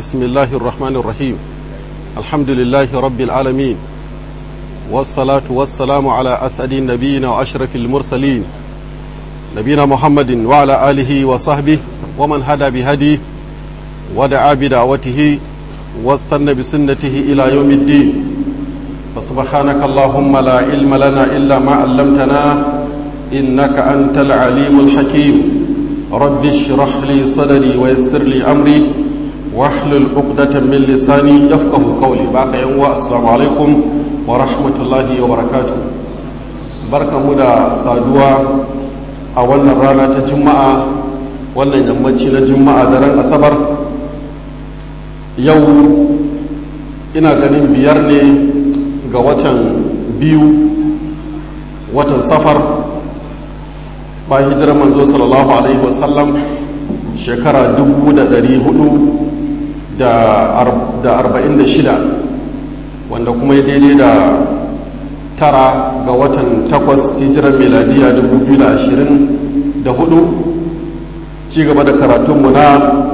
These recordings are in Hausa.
بسم الله الرحمن الرحيم الحمد لله رب العالمين والصلاة والسلام على أسعد النبيين وأشرف المرسلين نبينا محمد وعلى آله وصحبه ومن هدى بهديه ودعا بدعوته واستنى بسنته إلى يوم الدين فسبحانك اللهم لا علم لنا إلا ما علمتنا إنك أنت العليم الحكيم رب اشرح لي صدري ويسر لي أمري واحلل عقدة من لساني يفقه قولي باقي يوم السلام عليكم ورحمة الله وبركاته بركة مدى سادوا أولا رانا تجمع wannan yammaci na juma'a daren asabar yau ina ganin biyar ne ga watan biyu watan safar ba hijirar manzo sallallahu alaihi wasallam shekara dubu da dari hudu da arba'in da shida wanda kuma daidai da tara ga watan takwas hijirar meladiya dubu biyu da ashirin da hudu ci gaba da karatunmu na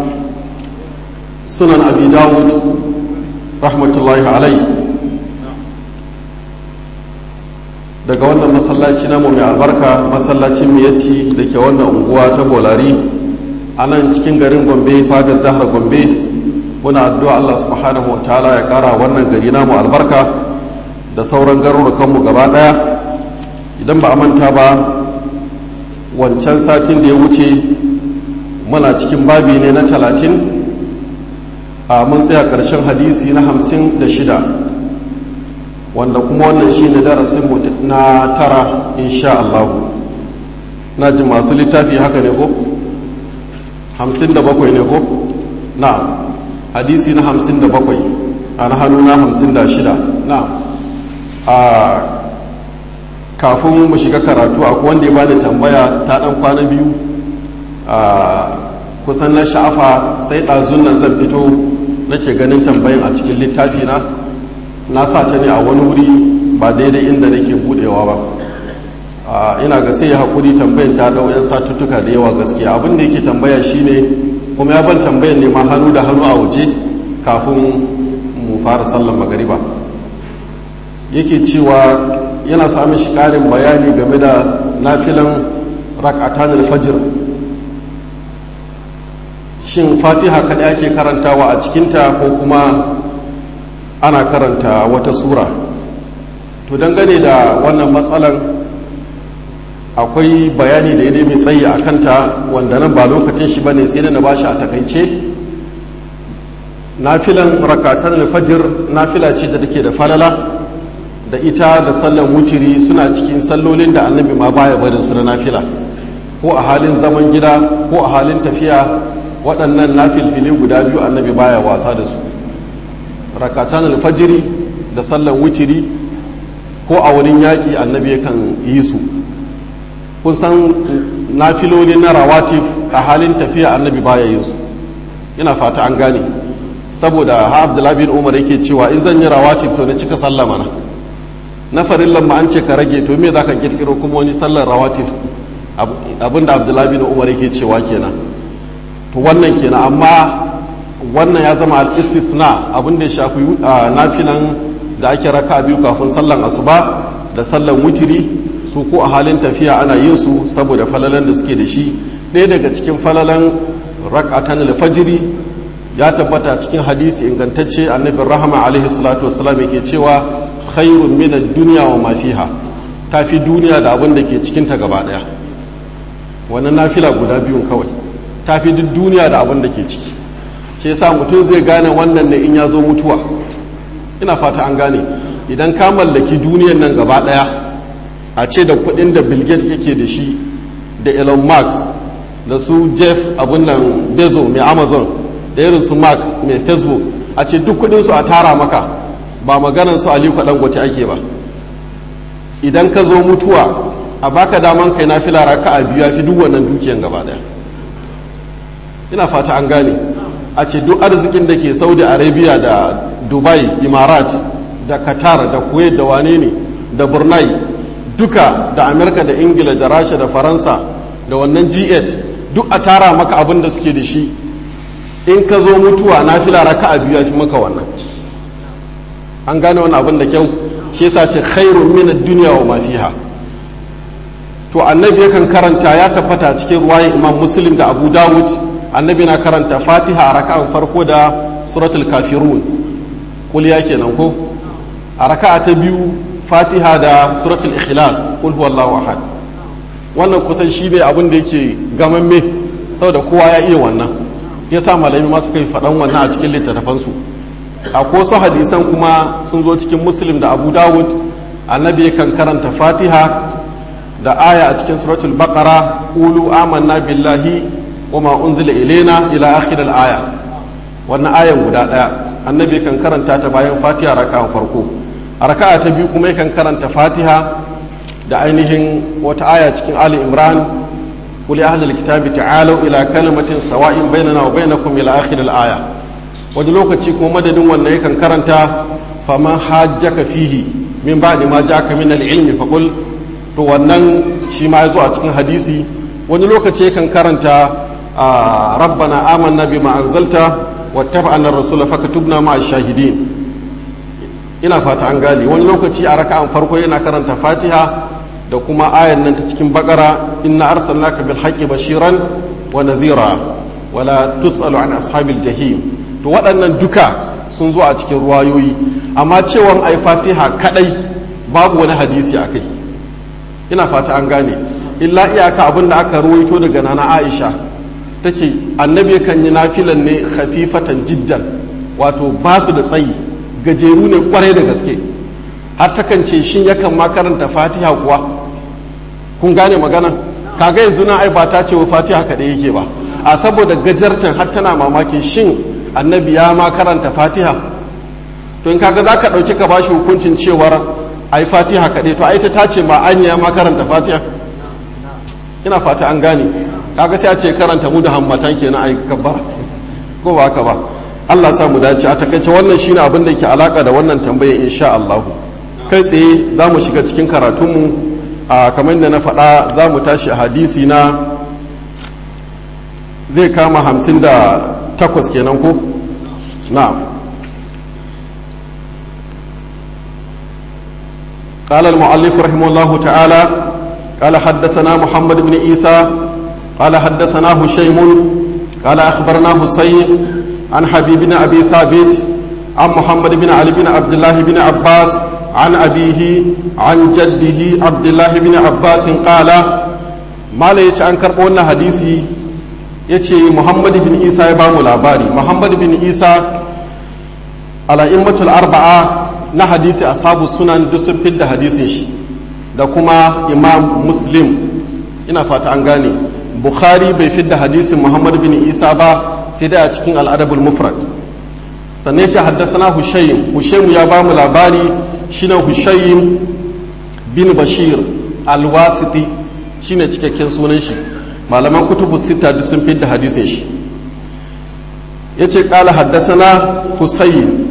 sunan abi dawud rahmatullahi alai daga wannan masallaci namu mai albarka masallacin miyatti da ke wannan unguwa ta bolari a nan cikin garin gombe fadar jihar gombe muna addu'a allah subhanahu wa ta'ala ya kara wannan gari namu albarka da sauran garurukanmu gaba daya idan ba a manta ba wancan satin da ya wuce muna cikin babi ne na talatin a mun tsaya ƙarshen hadisi na hamsin da shida wanda kuma wannan shi ne darasin na tara insha Allah na ji masu littafi haka ne ko? hamsin da bakwai ne ko? na hadisi na hamsin da bakwai a na hannu na hamsin da shida na a kafin mu shiga karatu akwai wanda ya bani tambaya ta ɗan kwana biyu a kusan na sha'afa sai ɗazun nan zan fito nake ganin tambayin a cikin littafi na na sa ta ne a wani wuri ba daidai inda nake budewa ba ina ga sai ya haƙuri tambayin ta ɗau 'yan satuttuka da yawa gaskiya abin da yake tambaya shine kuma ya ban tambayan ne ma hannu da hannu a waje kafin mu fara sallan magariba yake cewa yana samun shi ƙarin bayani game da nafilan rak'atan al-fajr shin fatiha kaɗai ake karantawa a cikinta ko kuma ana karanta wata sura to dangane da wannan matsalan akwai bayani da ya mai tsayi a kanta wanda nan ba lokacin shi bane sai da na bashi a takaice nafilan rakatan alfajir nafila ce da take da falala da ita da sallan wutiri suna cikin sallolin da annabi ma baya barin su na nafila ko a halin zaman gida ko a halin tafiya waɗannan nafilfili guda biyu annabi baya wasa da su rakatan alfajiri da sallan wutiri ko a wurin yaƙi annabi yakan yi su kun san nafiloli na rawatif a halin tafiya annabi baya yin su ina fata an gane saboda ha abdullahi bin umar yake cewa in zan yi rawatif to na cika sallah mana na farillan ma an ce ka rage to me za ka kirkiro kuma wani sallar rawatif abinda abdullahi bin umar yake cewa kenan to wannan kenan amma wannan ya zama al-istithna abin da ya shafi nafilan da ake raka biyu kafin sallan asuba da sallan wutiri su ko a halin tafiya ana yin su saboda falalan da suke da shi ɗaya daga cikin falalan rak'atan al-fajri ya tabbata cikin hadisi ingantacce annabin rahama alaihi salatu wassalam yake cewa khairun min ad-dunya wa ma fiha tafi duniya da abin da ke cikin ta gaba daya wannan nafila guda biyun kawai tafi duk duniya da abin da ke ciki shi yasa mutum zai gane wannan ne in ya zo mutuwa ina fata an gane idan ka mallaki duniyan nan gaba daya a ce da kudin da bill gates yake da shi da elon musk da su jeff abun nan bezo mai amazon da irin su mark mai facebook a ce duk kudin su a tara maka ba maganan su aliko dangote ake ba idan ka zo mutuwa a baka daman kai na fila raka a biyu ya fi duk wannan dukiyan gaba daya ina fata an gane a ce duk arzikin da ke saudi arabia da dubai imarat da qatar da kuwait da wane ne da brunei duka da amerika da ingila da rasha da faransa da wannan g8 duk a tara maka abin da suke da shi in ka zo mutuwa nafila raka'a biyu ya fi maka wannan an gane wani abin da kyau shi yasa ce khairun min ad-dunya wa ma fiha to annabi yakan karanta ya tabbata cikin ruwayin imam muslim da abu dawud annabi na karanta fatiha a raka'an farko da suratul kafirun kul ya kenan ko a raka'a ta biyu fatiha da suratul ikhlas kul huwallahu ahad wannan kusan shi ne abin da yake gamamme saboda kowa ya iya wannan yasa malami ma suka yi faɗan wannan a cikin littattafansu a wasu hadisan kuma sun zo cikin muslim da abu dawud annabi yakan karanta fatiha da aya a cikin suratul baqara ulu amanna billahi wa ma unzila ilaina ila akhir aya wannan ayan guda daya annabi kan karanta ta bayan fatiha raka'an farko a raka'a ta biyu kuma yakan karanta fatiha da ainihin wata aya cikin ali imran قل يا أهل الكتاب تعالوا إلى كلمة سواء بيننا وبينكم إلى آخر الآية wani lokaci kuma madadin wannan yakan karanta faman hajjaka fihi min ba'di ma ja'aka min al-ilmi faqul to wannan shi ma yazo a cikin hadisi wani lokaci yakan karanta rabbana amanna bima anzalta wattaba'na ar-rasula fakatubna ma'a shahidin ina fata an gane wani lokaci a raka'an farko yana karanta fatiha da kuma ayan nan ta cikin bakara inna arsalnaka bil haqqi bashiran wa nadhira wala tusalu an ashabil jahim to waɗannan duka sun zo a cikin ruwayoyi amma cewan ai fatiha kadai babu wani hadisi a kai ina fata an gane illa iyaka abin da aka ruwaito daga nana aisha ta ce annabi kan yi nafilan ne khafifatan jiddan wato ba su da tsayi gajeru ne kwarai da gaske har takan ce shin yakan ma karanta fatiha kuwa kun gane magana kaga yanzu na ai ba ta ce wa fatiha kaɗai yake ba a saboda gajartan har tana mamakin shin annabi ya ma karanta fatiha to in kaga za ka ɗauki ka bashi hukuncin cewar ai fatiha kaɗai to ai ta ce ma an ya ma karanta fatiha ina fata an gane kaga sai a ce karanta mu da hammatan kenan ai kabbara ko ba haka ba Allah sa mu dace a takaice wannan shine abin da ke alaka da wannan tambaya insha Allah kai tsaye za mu shiga cikin karatunmu a kamar da na faɗa za mu tashi a hadisi na zai kama hamsin da takwas kenan ko na قال المؤلف رحمه الله تعالى قال حدثنا محمد بن عيسى قال حدثنا هشيم قال أخبرنا حسين عن حبيب بن أبي ثابت عن محمد بن علي بن عبد الله بن عباس عن أبيه عن جده عبد الله بن عباس قال ما ليش أن كربونا حديثي يتي محمد بن عيسى يبام الأباري محمد بن عيسى على إمة الأربعة na hadisi ashabu sunan duk sun fidda hadisin shi da kuma imam muslim ina fata an gane bukhari bai fidda hadisin muhammad bin isa ba sai dai a cikin al'adabul mufrad sannan ya ce haddasana hushayim hushayim ya ba mu labari shine hushayim bin bashir alwasiti shine cikakken sunan shi malaman kutubu sita duk sun fidda hadisin shi ya ce kala haddasana husayn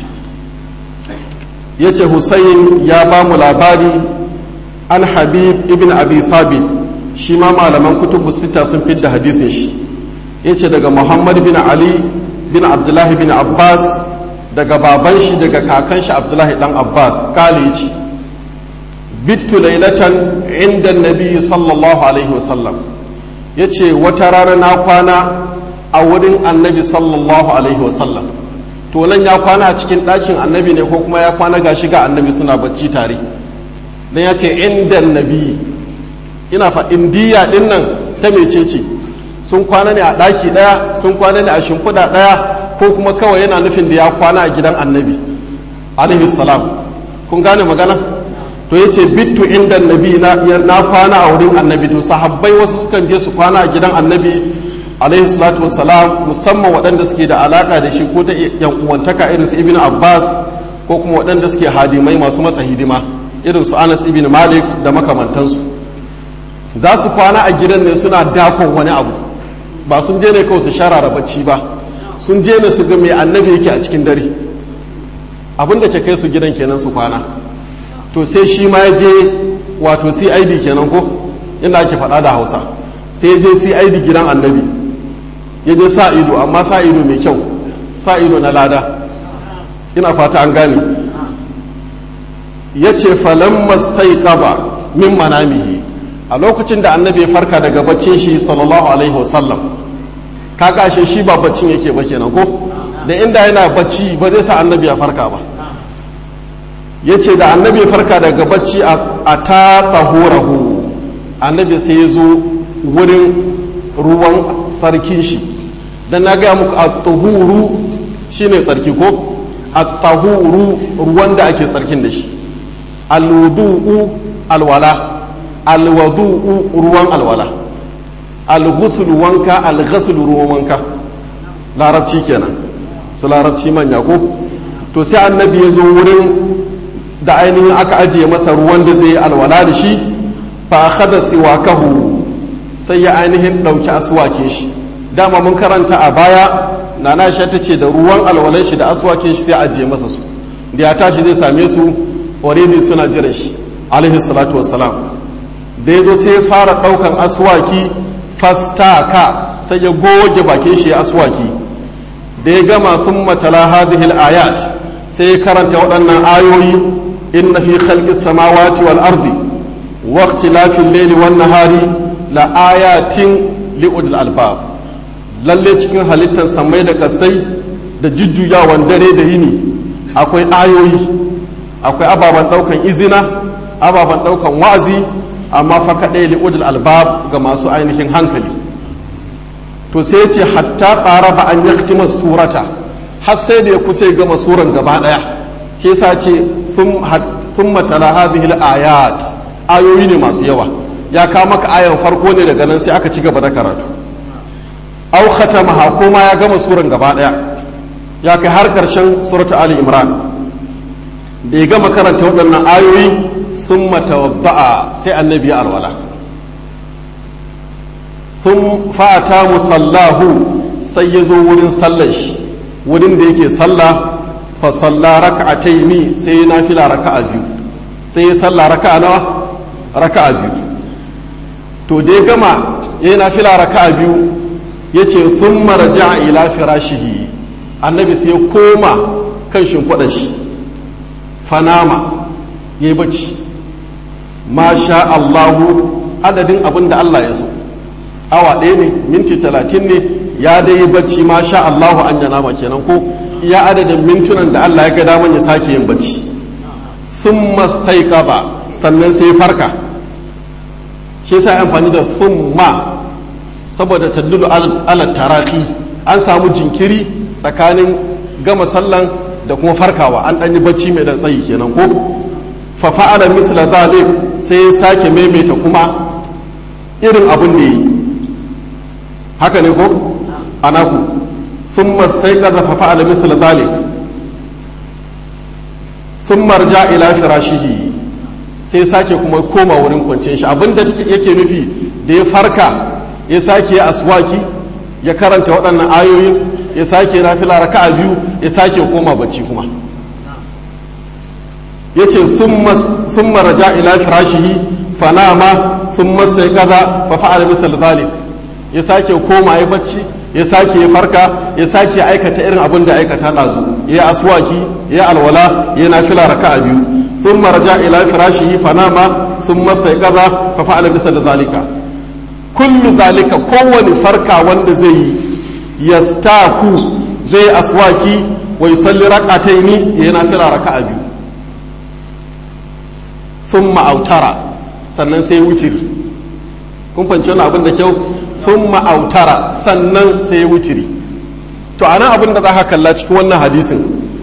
ya ce husayn ya ba mu labari an habib ibn abi thabit shi ma malaman kutubu sita sun fidda hadisin shi ya ce daga muhammad bin ali bin abdullahi bin abbas daga baban shi daga kakan shi abdullahi dan abbas kale ce bittu lailatan inda nabi sallallahu alaihi wasallam ya ce wata rana na kwana a wurin annabi sallallahu alaihi wasallam to nan ya kwana a cikin ɗakin annabi ne ko kuma ya kwana ga shiga annabi suna bacci tare dan ya ce inda nabi ina fa indiya din nan ta mecece sun kwana ne a ɗaki ɗaya sun kwana ne a shimfiɗa ɗaya ko kuma kawai yana nufin da ya kwana a gidan annabi alaihi salam kun gane magana to yace bittu inda nabi na na kwana a wurin annabi to sahabbai wasu sukan je su kwana a gidan annabi alaihi salatu wassalam musamman waɗanda suke da alaka da shi ko ta yan uwantaka irin su ibnu abbas ko kuma waɗanda suke hadimai masu masa hidima irin su anas ibn malik da makamantansu za su kwana a gidan ne suna dakon wani abu ba sun je ne kawai su sharara bacci ba sun je ne su ga mai annabi yake a cikin dare abin da ke kai su gidan kenan su kwana to sai shi ma ya je wato cid kenan ko inda ake faɗa da hausa sai ya je cid gidan annabi ya je sa ido amma sa ido mai kyau sa ido na lada ina fata an gane ya ce falon mastai min manamihi a lokacin da annabi ya farka daga baccin shi sallallahu alaihi wasallam ka kashe shi ba baccin yake ba kenan ko da inda yana bacci ba zai sa annabi ya farka ba ya ce da annabi ya farka daga bacci a ta tahurahu annabi sai ya zo wurin ruwan sarkin shi don na gaya muku a tahuru shine tsarki ko a tahuru ruwan da ake tsarkin da shi alwudu'u alwala alwadu'u ruwan alwala alghusl wanka alghasl ruwan wanka larabci kenan su larabci manya ko to sai annabi ya zo wurin da ainihin aka ajiye masa ruwan da zai yi alwala da shi fa akhadha siwakahu sai ya ainihin dauki aswakin shi dama mun karanta a baya nana sha ta ce da ruwan alwalan shi da aswakin shi sai ajiye masa su da ya tashi zai same su already suna jiran shi alaihi salatu wassalam da ya zo sai ya fara ɗaukan aswaki fastaka sai ya goge bakin shi ya aswaki da ya gama sun matala hadihil ayat sai ya karanta waɗannan ayoyi inna fi khalqis samawati wal ardi wa ikhtilafil layli wan nahari la ayatin li ulil albab lalle cikin halittar samai da kasai da jujjuyawan dare da yini akwai ayoyi akwai ababen ɗaukan izina ababen ɗaukan wa'azi amma fa kaɗai li'udul albab ga masu ainihin hankali to sai ce hatta ƙara ba an yaktima surata har sai da ya kusa gama suran gaba ɗaya ke sa ce sun matala hadhihi ayat ayoyi ne masu yawa ya kawo maka ayan farko ne daga nan sai aka ci gaba da karatu au khatamaha ko ma ya gama suran gaba ɗaya ya kai har ƙarshen suratu ali imran da ya gama karanta waɗannan ayoyi sun matawabba'a sai annabi ya alwala sun fata musallahu sai ya zo wurin sallar shi wurin da yake sallah fa salla raka'ataini sai ya nafila raka'a biyu sai ya salla raka'a nawa raka'a biyu to da ya gama ya yi nafila raka'a biyu ya ce sun maraja ila firashihi annabi sai ya koma kan shimfiɗar shi fanama ya yi bacci ma sha Allahu adadin abin da Allah ya so awa ɗaya ne minti talatin ne ya dai yi bacci ma sha Allahu an yana ma kenan ko iya adadin mintunan da Allah ya ga daman ya sake yin bacci sun mastai ba sannan sai farka shi sa amfani da summa saboda taddulu ala taraki an samu jinkiri tsakanin gama sallan da kuma farkawa an ɗan yi bacci mai dan tsayi kenan ko fa fa'ala misla zalik sai ya sake maimaita kuma irin abin da yi haka ne ko anaku thumma sai kaza fa fa'ala misla zalik thumma raja ila firashihi sai sake kuma koma wurin kwanciyar shi abinda yake nufi da ya farka ya sake ya aswaki ya karanta waɗannan ayoyin ya sake nafila raka'a biyu ya sake koma bacci kuma yace sun maraja ila firashihi fanama sun masa kaza fa fa'ala misal zalik ya sake koma ya bacci ya sake ya farka ya sake aikata irin abin da aikata ɗazu ya aswaki ya alwala ya nafila raka'a biyu sun maraja ila firashihi fanama sun masa kaza fa fa'ala misal zalika kullu zalika kowane farka wanda zai yi yastaku zai aswaki wa yusalli rak'ataini ya nafila raka'a biyu sun ma'autara sannan sai wutiri kun fahimci wani abin da kyau sun ma'autara sannan sai ya wutiri to anan abin da za ka kalla cikin wannan hadisin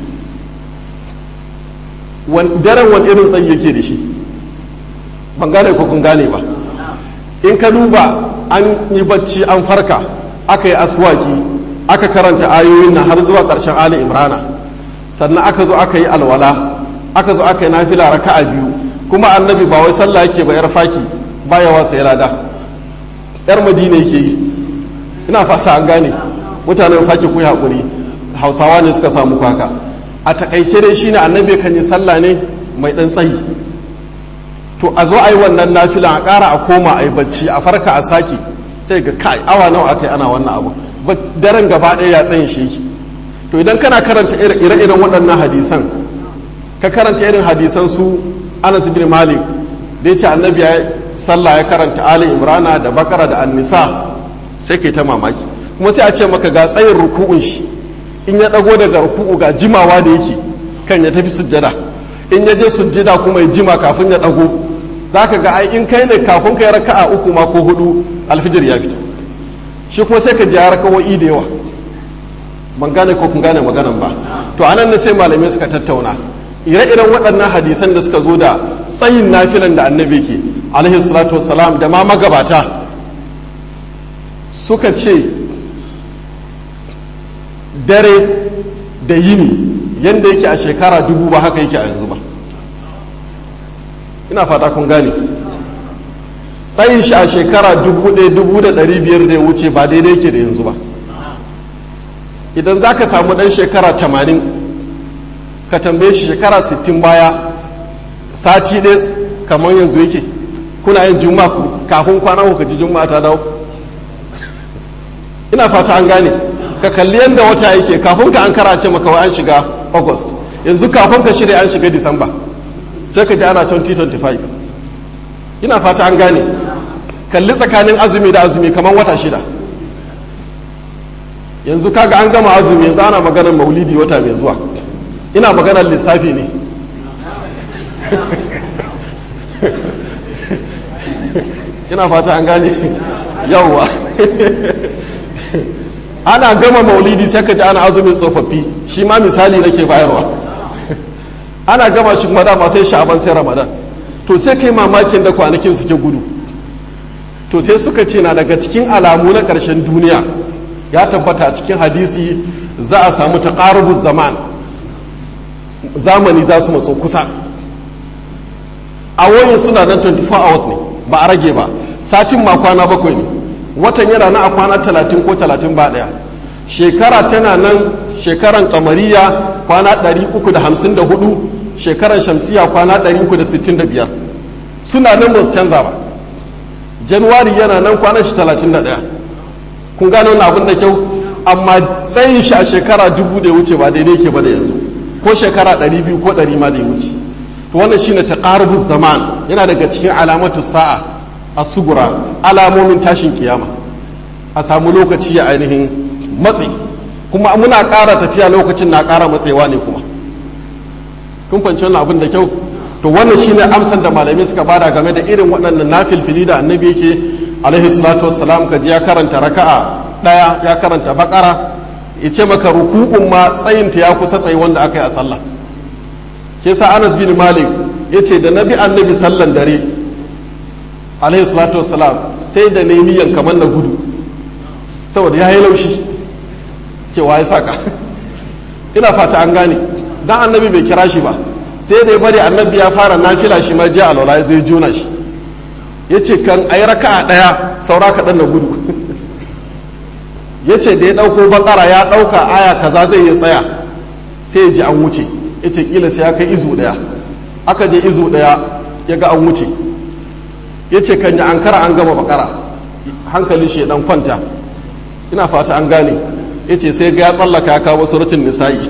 daren wani irin tsayi yake da shi ban gane ko kun gane ba in ka duba an yi bacci an farka aka yi aswaki aka karanta ayoyin nan har zuwa ƙarshen ali imrana sannan aka zo aka yi alwala aka zo aka yi nafila raka'a biyu kuma annabi ba wai sallah yake ba yar faki baya wasa ya lada yar madina yake yi ina fata an gane mutanen faki ku hakuri hausawa ne suka samu kwaka a takaice dai shine annabi kan yi sallah ne mai dan tsayi to a zo a yi wannan nafila a ƙara a koma a yi bacci a farka a sake sai ga kai awa nawa aka yi ana wannan abu daren gaba ɗaya ya tsayin shi to idan kana karanta ire-iren waɗannan hadisan ka karanta irin hadisan su anas bin malik da ya ce annabi ya sallah ya karanta ali imrana da bakara da annisa sai kai ta mamaki kuma sai a ce maka ga tsayin ruku'un shi in ya ɗago daga ruku'u ga jimawa da yake kan ya tafi sujjada in ya je sujjada kuma ya jima kafin ya ɗago za ka ga ai in kai ne kafin ka yi raka'a uku ma ko hudu alfijir ya fito shi kuma sai ka ji ya raka'o'i da yawa ban gane ko kun gane maganan ba to anan ne sai malamai suka tattauna ire-iren waɗannan hadisan da suka zo da tsayin nafilan da annabi ke alaihi salatu wassalam da ma magabata suka ce dare da yini yadda yake a shekara dubu ba haka yake a yanzu ba ina fata kun gane tsayin shi a shekara dubu ɗaya dubu da ɗari biyar da ya wuce ba daidai yake da yanzu ba idan za ka samu ɗan shekara tamanin ka tambaye shi shekara sittin baya sati ɗaya kamar yanzu yake kuna yin juma'a kafin kwana ku ji juma'a ta dawo ina fata an gane ka kalli yadda wata yake kafin ka an karace maka wai an shiga august yanzu kafin ka shirya an shiga disamba sai ka ji ana 2025 ina fata an gane kalli tsakanin azumi da azumi kamar wata shida yanzu kaga an gama azumi yanzu ana maganar maulidi wata mai zuwa ina maganar lissafi ne ina fata an gane yawwa ana gama maulidi sai ka ji ana azumin tsofaffi shi ma misali nake bayarwa ana gama shi kuma dama sai sha'aban sai ramadan to sai kai mamakin da kwanakin suke gudu to sai suka ce na daga cikin alamu na ƙarshen duniya ya tabbata a cikin hadisi za a samu taqarubuz zaman zamani za su matso kusa awoyin suna nan 24 hours ne ba a rage ba satin ma kwana bakwai ne watan yana na a kwana 30 ko 30 ba daya shekara tana nan shekaran kamariya kwana 354 shekaran shamsiya kwana 365 suna nan ba su canza ba januwari yana nan kwanan shi 31 kun gano wani abin da kyau amma tsayin shi a shekara dubu da ya wuce ba daidai ke ba da yanzu ko shekara 200 ko 100 ma da ya wuce to wannan shine taqarubuz zaman yana daga cikin alamatu sa'a a sugura alamomin tashin kiyama a samu lokaci ya ainihin matsi kuma muna ƙara tafiya lokacin na ƙara matsewa ne kuma kun fahimci wannan abin da kyau to wannan shine amsan da malamai suka bada game da irin waɗannan nafilfili da annabi yake alaihi salatu wassalam ka ji ya karanta raka'a ɗaya ya karanta bakara ya ce maka ruku'un ma tsayinta ya kusa tsayi wanda aka yi a sallah ke sa anas bin malik ya ce da nabi annabi sallan dare alaihi salatu wassalam sai da ne niyan kamar na gudu saboda ya yi laushi cewa ya saka ina fata an gane dan annabi bai kira shi ba sai da ya bari annabi ya fara nafila shi ma jiya alwala ya zai jona shi ya ce kan ayi raka'a ɗaya saura kaɗan na gudu ya ce da ya ɗauko bakara ya ɗauka aya kaza zai yi tsaya sai ya ji an wuce ya ce ƙila sai ya kai izu ɗaya aka je izu ɗaya ya ga an wuce ya ce kan yi ankara an gama bakara hankali shi dan kwanta ina fata an gane ya ce sai ga ya tsallaka ya kawo suratun nisa'i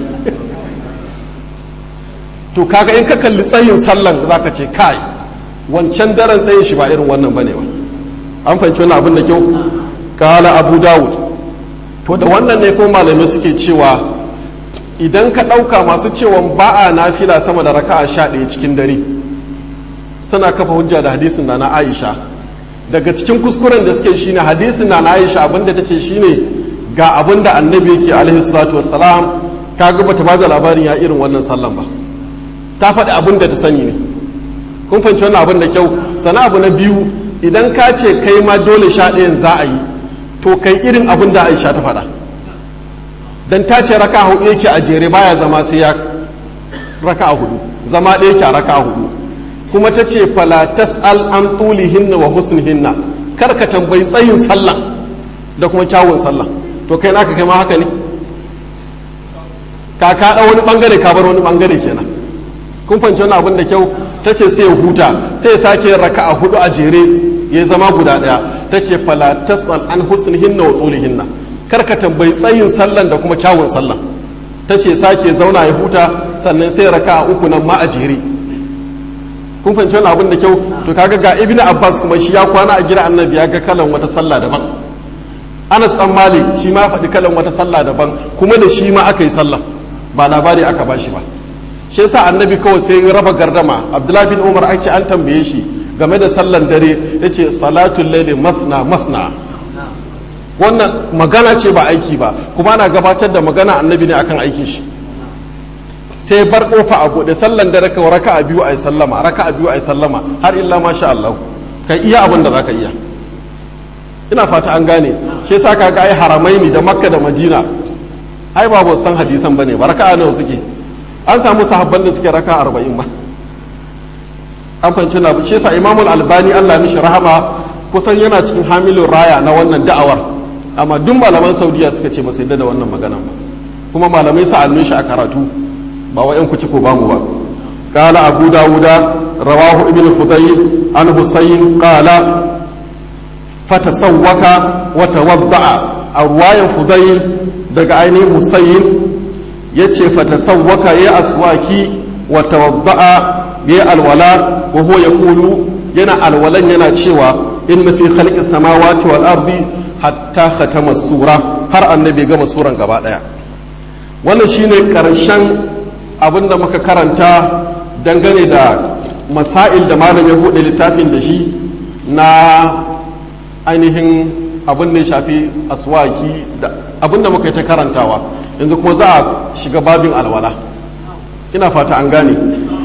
to kaga in ka kalli tsayin sallan za ka ce kai wancan daren tsayin shi ba irin wannan bane ba an fahimci wani abin da kyau kala abu dawud to da wannan ne ko malamai suke cewa idan ka ɗauka masu cewa ba a nafila sama da raka'a sha ɗaya cikin dare suna kafa hujja da hadisin da na aisha daga cikin kuskuren da suke shine hadisin na na aisha abinda ta ce shine ga abin da annabi yake alaihi salatu wassalam ka ga bata ba da labarin ya irin wannan sallan ba ta faɗi abin da ta sani ne kun fahimci wannan abin da kyau sana abu na biyu idan ka ce kai ma dole sha ɗayan za a yi to kai irin abin da aisha ta faɗa dan ta ce raka hudu yake a jere baya zama sai ya raka hudu zama ɗaya yake a raka hudu kuma ta ce fala tas'al an tulihinna wa husnihinna kar ka tambayi tsayin sallah da kuma kyawun sallah to kai naka kai ma haka ne ka ka wani bangare ka bar wani bangare kenan kun fahimci wani abin da kyau ta ce sai ya huta sai ya sake yin raka'a hudu a jere ya zama guda daya ta ce fala tas'al an husnihinna wa tulihinna kar ka tambayi tsayin sallan da kuma kyawun sallan ta ce sake zauna ya huta sannan sai raka a uku nan ma a jere kun fahimci wani abin da kyau to kaga ga ibn abbas kuma shi ya kwana a gida annabi ya ga kalan wata sallah daban anas dan malik shi ma faɗi kalan wata sallah daban kuma da shi ma aka yi sallah ba labari aka bashi ba shi yasa annabi kawai sai raba gardama abdullahi bin umar ake an tambaye shi game da sallan dare yace salatul layli masna masna wannan magana ce ba aiki ba kuma ana gabatar da magana annabi ne akan aikin shi sai bar kofa a bude sallan dare ka raka a biyu a yi sallama raka a biyu a yi sallama har illa masha Allah kai iya abin da zaka iya ina fata an gane shi yasa ka ga ai haramaini da makka da madina ai ba ba san hadisan bane ba raka nawa suke an samu sahabban da suke raka 40 ba an fahimci na shi yasa imamul albani Allah mishi rahama kusan yana cikin hamilin raya na wannan da'awar amma duk malaman saudiya suka ce ba su yadda da wannan magana ba kuma malamai sa'annin shi a karatu ba wa 'yan kuci ko bamu ba قال أبو داود رواه ابن فضيل عن حسين قال فتسوك وتوضع الرواية فضيل دقى عيني حسين يتشي فتسوك يا أسواكي وتوضع يا الولاء وهو يقول ينا الولاء ينا تشيوا إن في خلق السماوات والأرض حتى ختم السورة har annabi gama suran gaba daya wannan shine karshen abin da muka karanta dangane da masail da malam ya buɗe littafin da shi na ainihin abin da ya shafi aswaki da abin da muka yi ta karantawa yanzu kuma za a shiga babin alwala ina fata an gane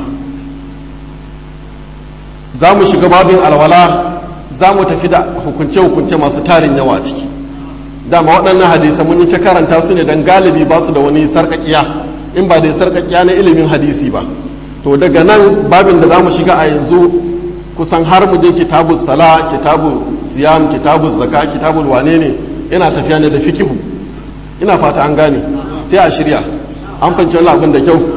za mu shiga babin alwala za mu tafi da hukunce-hukunce masu tarin yawa a ciki dama waɗannan hadisai mun yi ta karanta su ne don galibi ba su da wani sarƙaƙiya in ba da sarƙaƙiya na ilimin hadisi ba to daga nan babin da za mu shiga a yanzu kusan har mu je kitabun sala kitabun siyam kitabun zaka kitabun wane ne yana tafiya ne da fikihu ina fata an gane sai a shirya an fahimci wani abin da kyau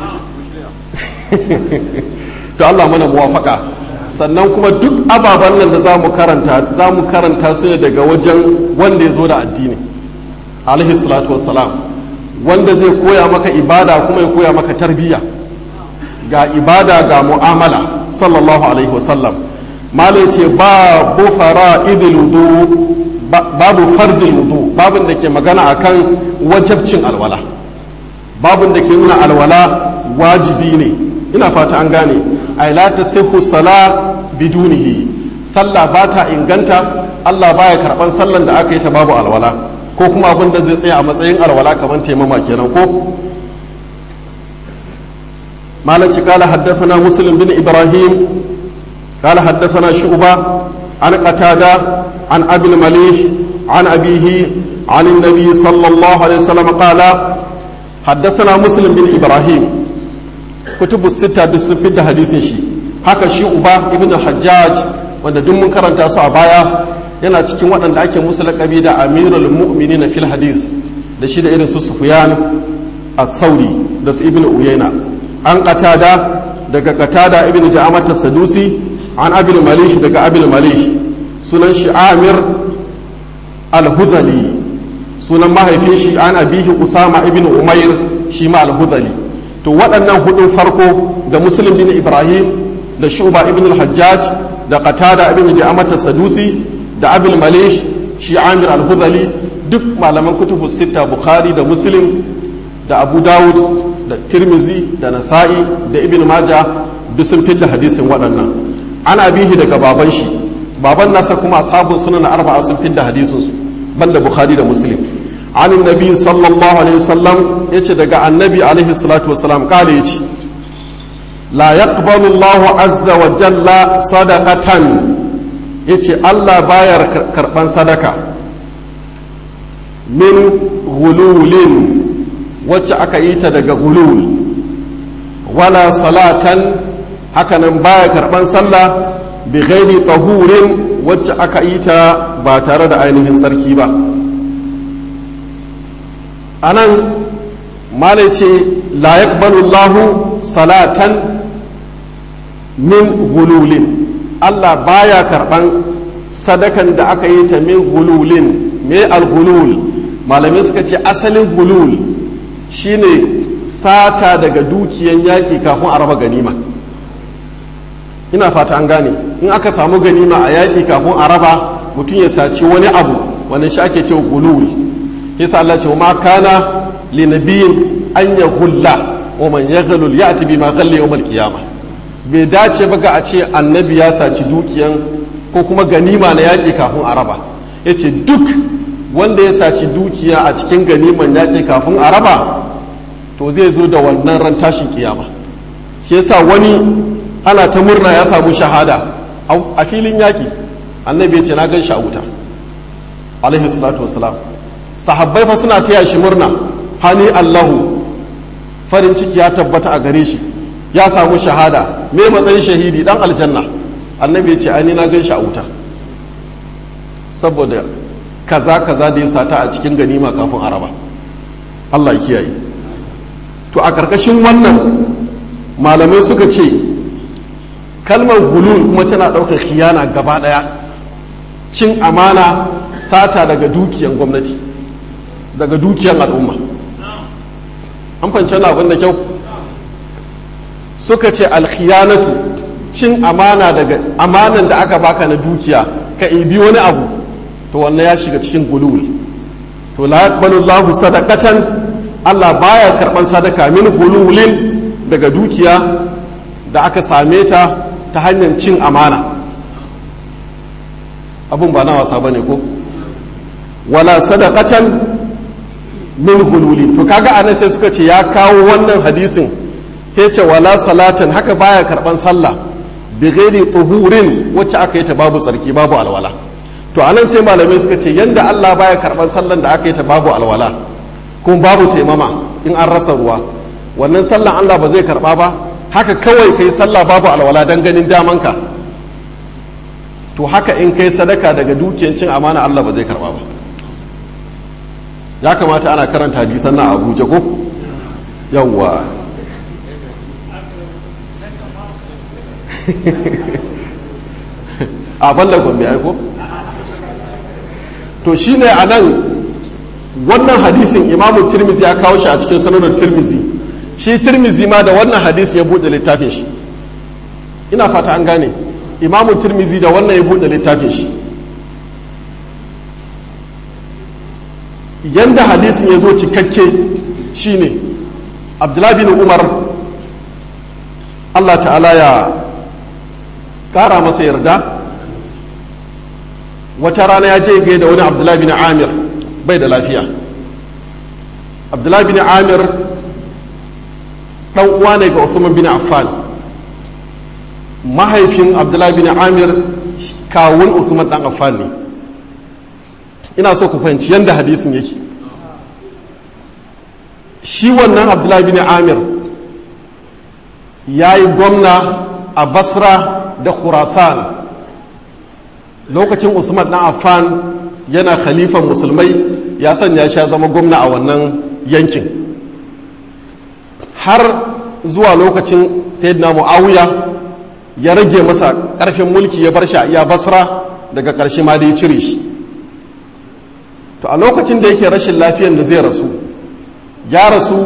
to Allah mana muwafaka sannan kuma duk ababen nan da za mu karanta za mu karanta su ne daga wajen wanda ya zo da addini alaihi salatu wassalam wanda zai koya maka ibada kuma ya koya maka tarbiyya ga ibada ga mu'amala sallallahu alaihi wasallam malai ce babu fara'idul wudu babu fardul wudu babin da ke magana akan wajabcin alwala babin da ke nuna alwala wajibi ne ina fata an gane ay la tasihhu sala bidunihi sallah ba ta inganta Allah baya karban sallan da aka yi ta babu alwala ko kuma abin da zai tsaya a matsayin alwala kamar taimama kenan ko مالك قال حدثنا مسلم بن إبراهيم قال حدثنا شعبة عن قتادة عن أبي المليح عن أبيه عن النبي صلى الله عليه وسلم قال حدثنا مسلم بن إبراهيم كتب الستة بسفد حديث شي haka shi uba ibn hajjaj wanda duk mun karanta su a baya yana cikin waɗanda ake musu laƙabi da amirul mu'minin fil hadis da shi da irin su sufyan as-sauri da su ibn uyayna an qatada daga qatada ibn da'amat as-sadusi an abil malih daga abil malih sunan shi amir al-hudhali sunan mahaifin shi an abihi usama ibn umair shi ma al-hudhali to waɗannan hudun farko da muslim bin ibrahim da shuba ibn al-hajjaj da qatada ibn da'amat as-sadusi da abil malih shi amir al-hudhali duk malaman kutubu sita bukhari da muslim da abu dawud da tirmizi da nasa'i da ibn maja duk sun fidda hadisin waɗannan ana bihi daga baban shi baban nasa kuma ashabun sunan arba'a sun fidda hadisin su banda bukhari da muslim an nabi sallallahu alaihi wasallam yace daga annabi alaihi salatu wasalam kale yace la yaqbalu Allahu azza wa jalla sadaqatan yace Allah baya karban sadaka min ghululin wacce aka yi ta daga gulul wala salatan hakanan baya karban sallah bi ghairi tahurin wacce aka yi ta ba tare da ainihin sarki ba anan malai ce la yaqbalu Allahu salatan min gululin Allah baya karban sadakan da aka yi ta min gululin me al-gulul malamai suka ce asalin gulul shine sata daga dukiyan yaƙi kafin a raba ganima ina fata an gane in aka samu ganima a yaƙi kafin a raba mutum ya saci wani abu wani shi ake ce gulul yasa Allah ce ma kana li nabiyin an ya hulla wa man yaghlul ya'ti bima ghalla yawm al-qiyamah bai dace ba ga a ce annabi ya saci dukiyan ko kuma ganima na yaƙi kafin a raba yace duk wanda ya saci dukiya a cikin ganiman yaƙi kafin a raba to zai zo da wannan ran tashin kiyama shi yasa wani ana ta murna ya samu shahada a filin yaƙi annabi ya ce na gan shi a wuta alaihi salatu wasalam sahabbai fa suna taya shi murna hani allahu farin ciki ya tabbata a gare shi ya samu shahada me matsayin shahidi dan aljanna annabi ya ce ani na gan shi a wuta saboda kaza kaza da ya sata a cikin ganima kafin araba Allah ya kiyaye to a ƙarƙashin wannan malamai suka ce kalmar hulul kuma tana ɗaukar khiyana gaba ɗaya cin amana sata daga dukiyan gwamnati daga dukiyan al'umma an fahimci abin da kyau suka ce alkhiyanatu cin amana daga amanan da aka baka na dukiya ka ibi wani abu to wannan ya shiga cikin gulul to la yaqbalu Allahu sadaqatan Allah baya karban sadaka min hululin daga dukiya da aka same ta ta hanyar cin amana abun ba na wasa bane ko wala sadaqatan min hululi to kaga anan sai suka ce ya kawo wannan hadisin ke ce wala salatan haka baya karban sallah bi ghairi tuhurin wacce aka yi ta babu tsarki babu alwala to anan sai malamai suka ce yanda Allah baya karban sallan da aka yi ta babu alwala kuma babu taimama in an rasa ruwa wannan sallan Allah ba zai karba ba haka kawai kai sallah babu alwala dan ganin damanka to haka in kai sadaka daga dukiyar cin amana Allah ba zai karba ba ya kamata ana karanta hadisan na Abuja ko yawwa a balla gombe aiko to shine a nan wannan hadisin imamu tirmizi ya kawo shi a cikin sanarar tirmizi shi tirmizi ma da wannan hadisi ya buɗe littafin shi ina fata an gane imamu tirmizi da wannan ya buɗe littafin shi yanda hadisin ya zo cikakke shine abdullahi bin umar allah ta'ala ya kara masa yarda wata rana ya je gai da wani abdullahi bin amir bai da lafiya abdullahi bin amir dan uwa ne ga usman bin affan mahaifin abdullahi bin amir kawun usman dan affan ne ina so ku fahimci yadda hadisin yake shi wannan abdullahi bin amir ya yi gwamna a basra da khurasan lokacin usman na affan yana khalifan musulmai ya sanya sha zama gwamna a wannan yankin har zuwa lokacin sayyidina muawiya ya rage masa karfin mulki ya bar shi a iya basra daga ƙarshe ma da ya cire shi to a lokacin da yake rashin lafiyan da zai rasu ya rasu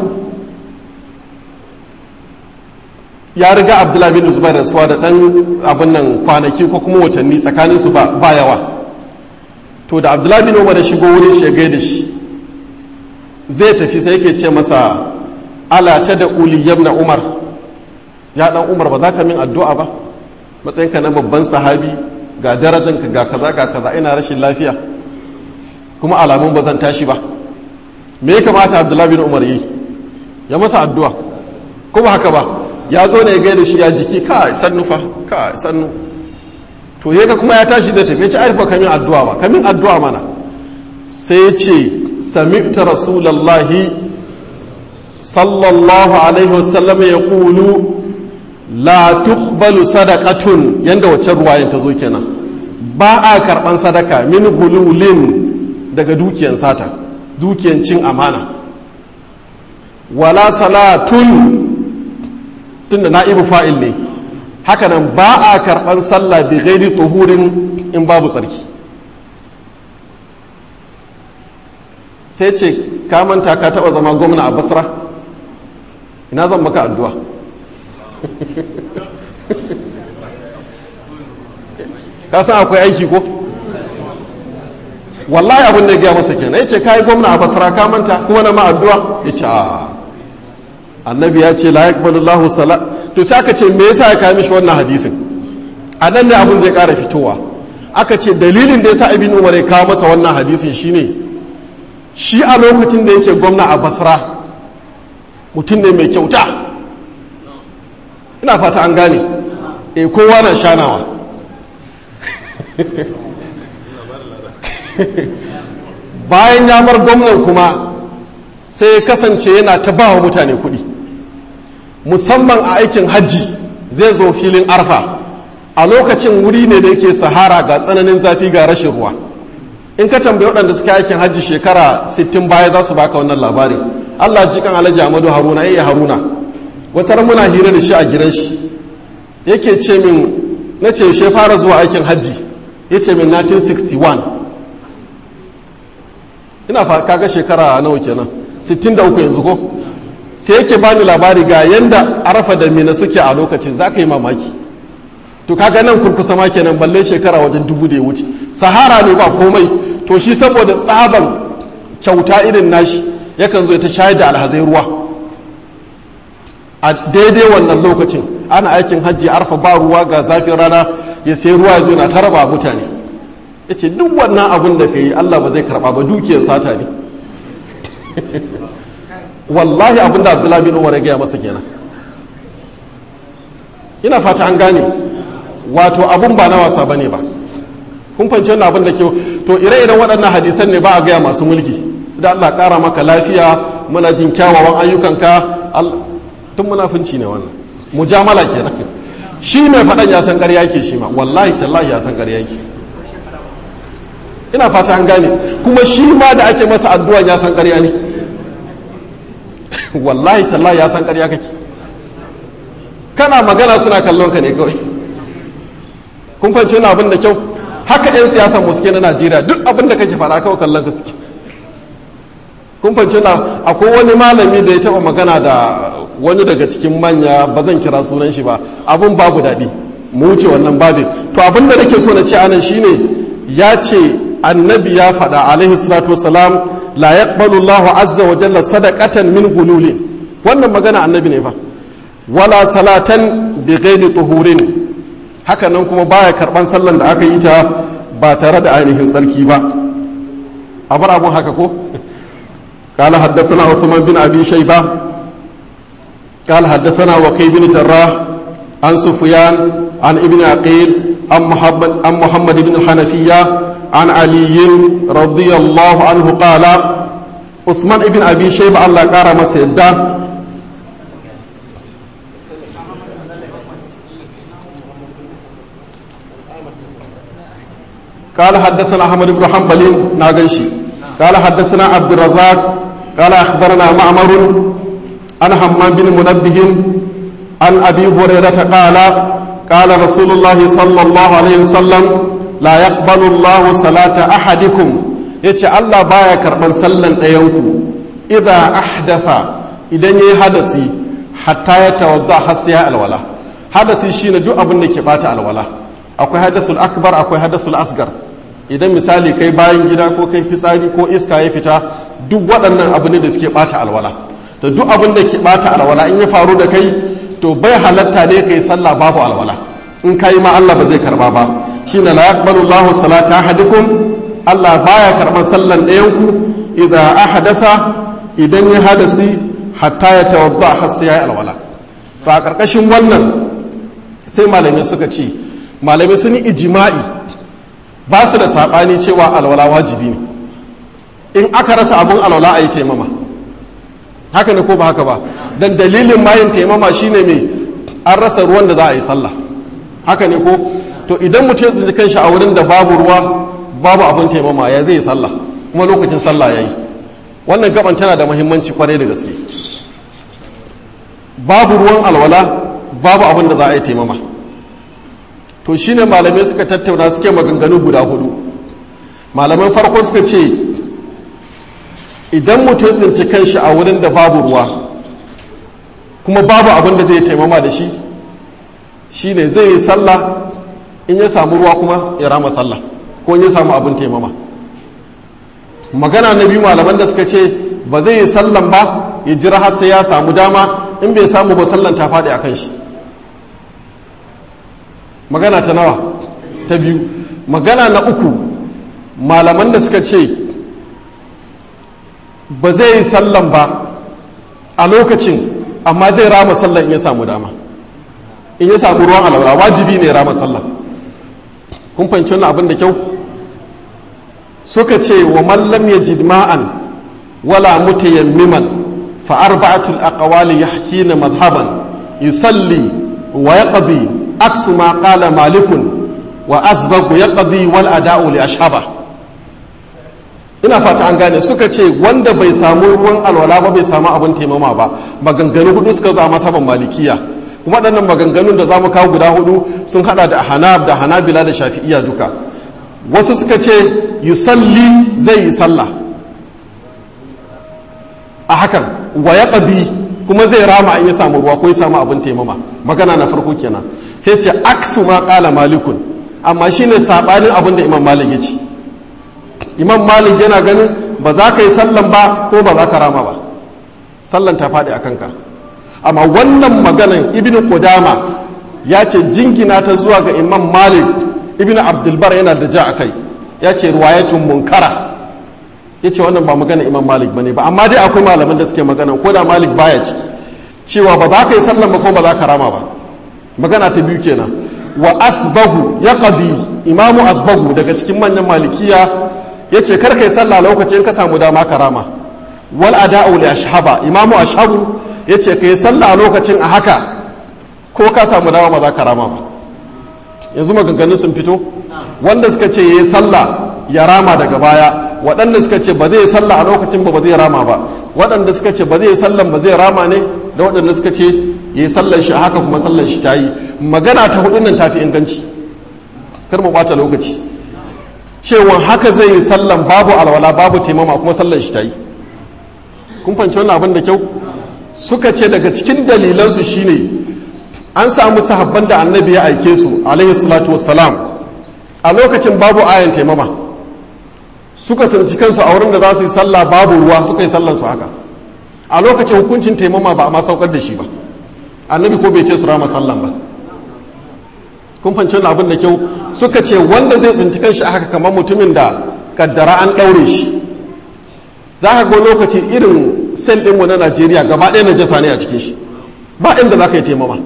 ya riga abdullahi bin zubair rasuwa da dan abin nan kwanaki ko kuma watanni tsakanin su ba yawa to da abdullahi bin umar da shigo wurin shi ya da shi zai tafi sai yake ce masa ala ta da uli yabna umar ya dan umar ba za ka min addu'a ba matsayinka na babban sahabi ga darajanka ga kaza ga kaza ina rashin lafiya kuma alamun ba zan tashi ba me ya kamata abdullahi bin umar yi ya masa addu'a ko ba haka ba ya zo ne ya gaida shi ya jiki ka sannu fa ka sannu to yaga kuma ya tashi zai tafi ya ce aifa kamin addu'a ba kamin addu'a mana sai ya ce sami'ta rasulallahi sallallahu alaihi wasallam ya kulu la tuqbalu sadaqatun yanda wacce ruwayan ta zo kenan ba a karban sadaka min gululin daga dukiyan sata dukiyan cin amana wala salatun tunda na'ibu fa'il ne hakanan ba a karban sallah bi ghairi tuhurin in babu tsarki sai ce ka manta ka taba zama gwamna a basra ina zan maka addu'a ka san akwai aiki ko wallahi abin da ya gaya masa kenan ya ce ka yi gwamna a basra ka manta kuma na ma addu'a ya ce a annabi ya ce la yaqbalu Allahu sala to sai aka ce me yasa ya kawo mishi wannan hadisin a nan ne abin zai ƙara fitowa aka ce dalilin da yasa ibn umar ya kawo masa wannan hadisin shine shi a lokacin da yake gwamna a basra mutum ne mai kyauta ina fata an gane e kowa na shanawa bayan ya bar gwamnan kuma sai ya kasance yana ta ba wa mutane kuɗi musamman a aikin hajji zai zo filin arfa a lokacin wuri ne da yake sahara ga tsananin zafi ga rashin ruwa in ka tambayi waɗanda suka aikin hajji shekara 60 baya za su baka wannan labari allah jikan alhaji amadu haruna ya haruna wata muna hira da shi a gidan shi yake ce min na ce shi fara zuwa aikin hajji ya ce min 1961 ina kaga shekara nawa kenan 63 yanzu ko sai yake bani labari ga yanda arafa da mina suke a lokacin za ka yi mamaki to kaga nan kurkusa ma kenan balle shekara wajen dubu da ya wuce sahara ne ba komai to shi saboda tsaban kyauta irin nashi yakan zo ta shayar da alhazai ruwa a daidai wannan lokacin ana aikin hajji arfa ba ruwa ga zafin rana ya sai ruwa ya zo na taraba mutane ya ce duk wannan abin da ka yi allah ba zai karba ba dukiyar sata ne wallahi abin da abdullahi bin umar ya gaya masa kenan ina fata an gane wato abun ba na wasa bane ba kun fahimci wannan abin da ke to ire-iren waɗannan hadisan ne ba a gaya masu mulki da Allah ƙara maka lafiya muna jin kyawawan ayyukanka tun munafunci ne wannan mujamala kenan shi mai faɗan ya san ƙarya ke shi ma wallahi tallahi ya san ƙarya ke ina fata an gane kuma shi ma da ake masa addu'a ya san ƙarya ne wallahi tallahi ya san ƙarya kake kana magana suna kallon ka ne kawai kun fahimci wani abin da kyau haka 'yan siyasan mu suke na najeriya duk abin da kake faɗa kawai kallon ka suke kun fahimci wani akwai wani malami da ya taɓa magana da wani daga cikin manya ba zan kira sunan shi ba abin babu daɗi mu wuce wannan babin to abin da nake so na ce anan shine ya ce annabi ya faɗa alaihi salatu wasalam la yaqbalu Allahu azza wa jalla sadaqatan min gululin wannan magana annabi ne fa wala salatan bi ghairi tuhurin haka nan kuma baya karban sallan da aka yi ta ba tare da ainihin tsarki ba a bar abun haka ko قال حدثنا عثمان بن ابي شيبه قال حدثنا وكيع بن جراح عن سفيان عن ابن عقيل عن محمد عن محمد بن الحنفيه عن علي رضي الله عنه قال عثمان بن ابي شيبه الله قال مسيدا قال حدثنا احمد بن حنبل ناغنشي قال حدثنا عبد الرزاق قال اخبرنا معمر عن حمام بن منبه عن ابي هريره قال قال رسول الله صلى الله عليه وسلم لا يقبل الله صلاه احدكم yace Allah baya karban sallan ɗayanku idza ahdatha idan yayi hadasi hatta ya tawadda har sai ya alwala hadasi shine duk abin da ke bata alwala akwai hadathul akbar akwai hadathul asgar idan misali kai bayan gida ko kai fitsari ko iska ya fita duk waɗannan abu ne da suke ɓata alwala to duk abin da ke ɓata alwala in ya faru da kai to bai halatta ne kai sallah babu alwala in kai ma Allah ba zai karba ba shine la yaqbalu Allahu salata ahadikum Allah baya karban sallan ɗayan ku idza ahdatha idan ya hadasi hatta ya tawadda har sai ya alwala to a karkashin wannan sai malamai suka ce malamai sun yi ijma'i ba su da saɓani cewa alwala wajibi ne in aka rasa abun alwala a yi taimama haka ne ko ba haka ba don dalilin mayin taimama shine mai an rasa ruwan da za a yi sallah haka ne ko to idan mutum ya kanshi a wurin da babu ruwa babu abun taimama ya zai yi sallah kuma lokacin sallah ya yi wannan gaban tana da muhimmanci kwarai da gaske babu ruwan alwala babu abin da za a yi taimama to shine malamai suka tattauna suke maganganu guda hudu malaman farko suka ce idan mutum tsinci kanshi a wurin da babu ruwa kuma babu abin da zai taimama da shi shine zai yi sallah in ya samu ruwa kuma ya rama sallah ko in ya samu abin taimama magana na biyu malaman da suka ce ba zai yi sallan ba ya jira har sai ya samu dama in bai samu ba sallan ta faɗi a kan shi magana ta nawa ta biyu magana na uku malaman da suka ce ba zai yi sallan ba a lokacin amma zai rama sallan in ya samu dama in ya samu ruwan alaura wajibi ne rama sallan kun fahimci wannan abin da kyau suka ce wa mallam ya jidma'an wala mutayammiman fa arba'atul aqwali yahkina madhhaban yusalli wa yaqdi aksu ma qala malikun wa asbagu yaqdi wal ada'u li ashaba ina fata an gane suka ce wanda bai samu ruwan alwala ba bai samu abin taimama ba maganganu hudu suka zo a masaban malikiya kuma waɗannan maganganun da za mu kawo guda hudu sun hada da hanab da hanabila da shafi'iya duka wasu suka ce yusalli zai yi sallah a hakan wa ya kuma zai rama in ya samu ruwa ko ya samu abin taimama magana na farko kenan sai ce aksu ma kala malikun amma shine sabanin abin da imam malik ya ce imam malik yana ganin ba za ka yi sallan ba ko ba za ka rama ba sallan ta faɗi a kanka amma wannan maganan ibn qudama ya ce jingina ta zuwa ga imam malik ibn abdulbar yana da ja a kai ya ce ruwayatun munkara ya ce wannan ba magana imam malik ba ne ba amma dai akwai malaman da suke magana ko da malik baya ci cewa ba za ka yi sallan ba ko ba za ka rama ba magana ta biyu kenan wa asbahu ya qadi imamu asbahu daga cikin manyan malikiya ya ce kar ka yi sallah lokacin ka samu dama ka rama wal ada'u li ashhaba imamu ashhabu ya ce ka yi sallah a lokacin a haka ko ka samu dama ba za ka rama ba yanzu maganganun sun fito wanda suka ce ya yi sallah ya rama daga baya waɗanda suka ce ba zai yi sallah a lokacin ba ba zai rama ba waɗanda suka ce ba zai yi sallan ba zai rama ne da waɗanda suka ce ya yi sallan shi haka kuma sallan shi ta yi magana ta hudun nan tafi inganci kar mu ɓata lokaci cewa haka zai yi sallan babu alwala babu taimama kuma sallan shi ta yi kun fahimci wannan abin da kyau suka ce daga cikin dalilansu shine an samu sahabban da annabi ya aike su alaihi salatu wassalam a lokacin babu ayan taimama suka tsinci kansu a wurin da za su yi sallah babu ruwa suka yi sallansu haka a lokacin hukuncin taimama ba a ma saukar da shi ba annabi ko bai ce su rama sallan ba kun fanci wani abin da kyau suka ce wanda zai tsinci kanshi a haka kamar mutumin da kaddara an ɗaure shi za ka ga lokaci irin sel ɗinmu na najeriya gaba ɗaya najasa ne a cikin shi ba inda za ka yi taimama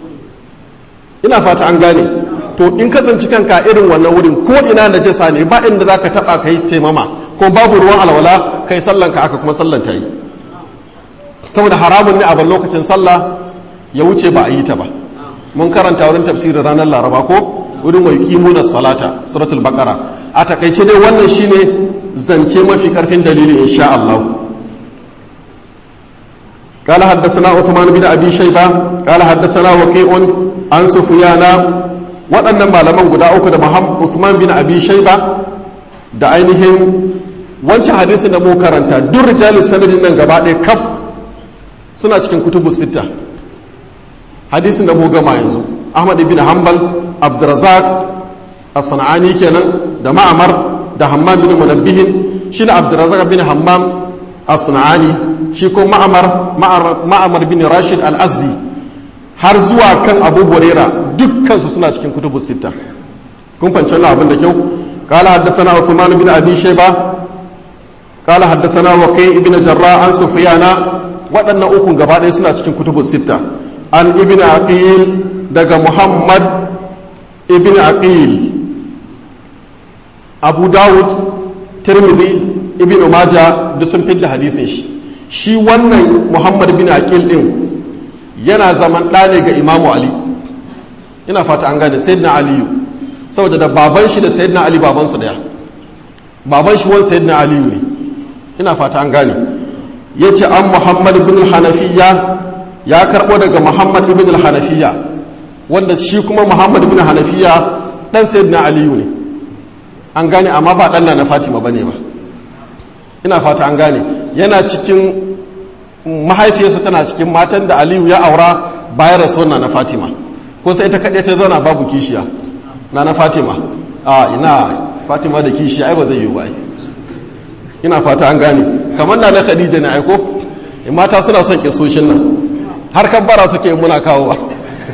ina fata an gane to in kasance kanka irin wannan wurin ko ina najasa ne ba inda za ka taɓa ka yi taimama ko babu ruwan alwala kai sallan ka aka kuma sallan ta yi saboda haramun ne a ban lokacin sallah ya wuce ba a yi ta ba mun karanta wurin tafsirin ranar laraba ko wurin wa yuqimuna salata suratul baqara a takaice dai wannan shine zance mafi karfin dalili insha Allah قال حدثنا عثمان بن ابي شيبه قال حدثنا وكيع عن سفيان waɗannan malaman guda uku da Muhammad Uthman bin Abi Shayba da ainihin wancan hadisin da mu karanta duk rijalis sanadin nan gaba ɗaya kaf suna cikin kutubu sita hadisin da mu gama yanzu Ahmad ibn Hanbal Abdurrazzaq as-Sanani kenan da Ma'amar da Hammam bin Munabbihin shine Abdurrazzaq bin Hammam as-Sanani shi ko Ma'amar Ma'amar bin Rashid al-Azdi har zuwa kan Abu Huraira dukkansu suna cikin kutubu sita kun fahimci wannan abin da kyau قال حدثنا عثمان بن ابي شيبه قال حدثنا وكيع ابن جراح عن سفيان waɗannan ukun gaba ɗaya suna cikin kutubu sita an ibn aqil daga muhammad ibn aqil abu dawud tirmidhi ibn maja duk sun fidda hadisin shi shi wannan muhammad ibn aqil din yana zaman ɗa ne ga imamu ali ina fata an gane sayyidina aliyu saboda da baban shi da sayyidina ali baban su daya baban shi wani sayyidina aliyu ne ina fata an gane yace an muhammad ibn hanafiya ya karbo daga muhammad ibn hanafiya wanda shi kuma muhammad ibn hanafiya dan sayyidina aliyu ne an gane amma ba dan na fatima bane ba ina fata an gane yana cikin mahaifiyarsa tana cikin matan da aliyu ya aura bayan rasuwar na fatima ko sai ta kaɗai ta zauna babu kishiya na na fatima a ina fatima da kishiya ai ba zai yi ba ina fata an gane kamar na na khadija ne aiko mata suna son kisoshin nan har kabbara suke muna kawo ba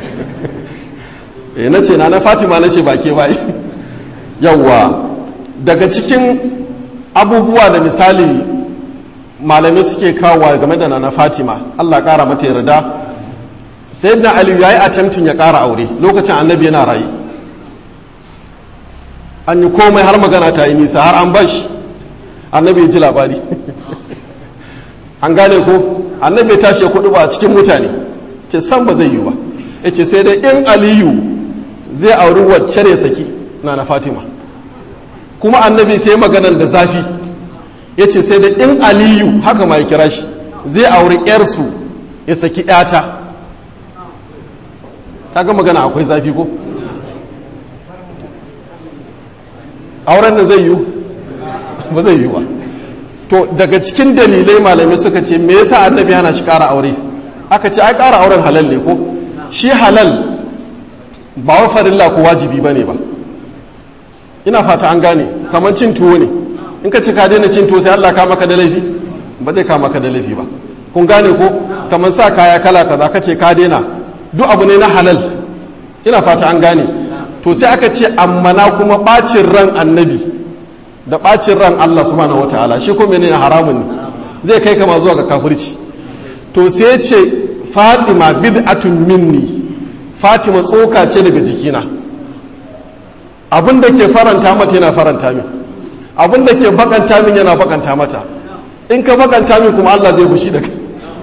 e na ce na na fatima na ce ba ke ba yawwa daga cikin abubuwa da misali malamai suke kawowa game da na fatima allah kara mata yarda sai na aliyu ya yi attempting ya kara aure lokacin annabi yana rayu an yi komai har magana ta yi nisa har an bashi annabi ya ji labari an gane ko annabi ya tashi kudu ba a cikin mutane ce san ba zai yi ba ya ce sai dai in aliyu zai auri wacce ya saki na na fatima kuma annabi sai maganan da zafi ya ce sai da in aliyu haka ma ya kira shi zai auri yarsu ya saki yata kaga magana akwai zafi ko auren da zai yi ba zai yi ba to daga cikin dalilai malamai suka ce me yasa annabi yana shi kara aure aka ce ai kara auren halal ne ko shi halal ba wa farilla ko wajibi ba ne ba ina fata an gane kamar cin tuwo ne in ka ci ka daina cin tuwo sai Allah ka maka da laifi ba zai ka maka da laifi ba kun gane ko kamar sa kaya kala kaza ka ce ka daina duk abu ne na halal ina fata an gane to sai aka ce amma na kuma bacin ran annabi da bacin ran Allah subhanahu wataala shi ko menene haramun ne zai kai kama zuwa ga kafirci to sai ce Fatima bid'atun minni Fatima tsoka ce daga jikina abin da ke faranta mata yana faranta min abin da ke bakanta min yana bakanta mata in ka bakanta min kuma Allah zai bushi da kai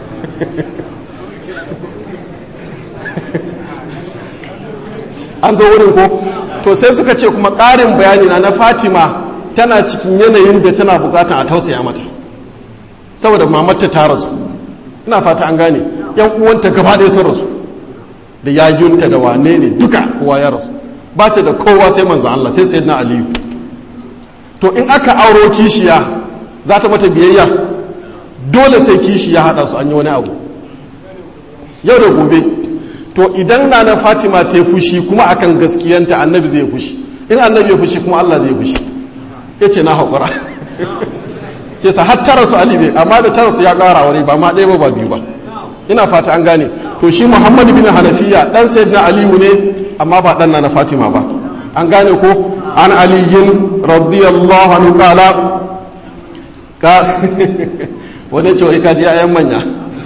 an zo wurin ko to sai suka ce kuma ƙarin bayani na na fatima tana cikin yanayin da tana bukatan a tausaya mata saboda mamarta ta rasu ina fata an gane yan uwanta gaba ɗaya sun rasu da yayunta da wane ne duka kowa ya rasu ba ta da kowa sai manzan Allah sai sayyidina aliyu to in aka auro kishiya za ta mata biyayya dole sai kishiya haɗa su an yi wani abu yau da gobe to idan na na fatima ta yi fushi kuma akan gaskiyanta annabi zai fushi in annabi ya fushi kuma Allah zai fushi ya ce na haƙura ke sa har tara su alibe amma da tara su ya ƙara wani ba ma ɗaya ba ba biyu ba ina fata an gane to shi muhammadu bin hanafiya ɗan sayyidina aliyu ne amma ba ɗan na fatima ba an gane ko an aliyin radiyallahu anhu kala ka wani ce wai kaji ayan manya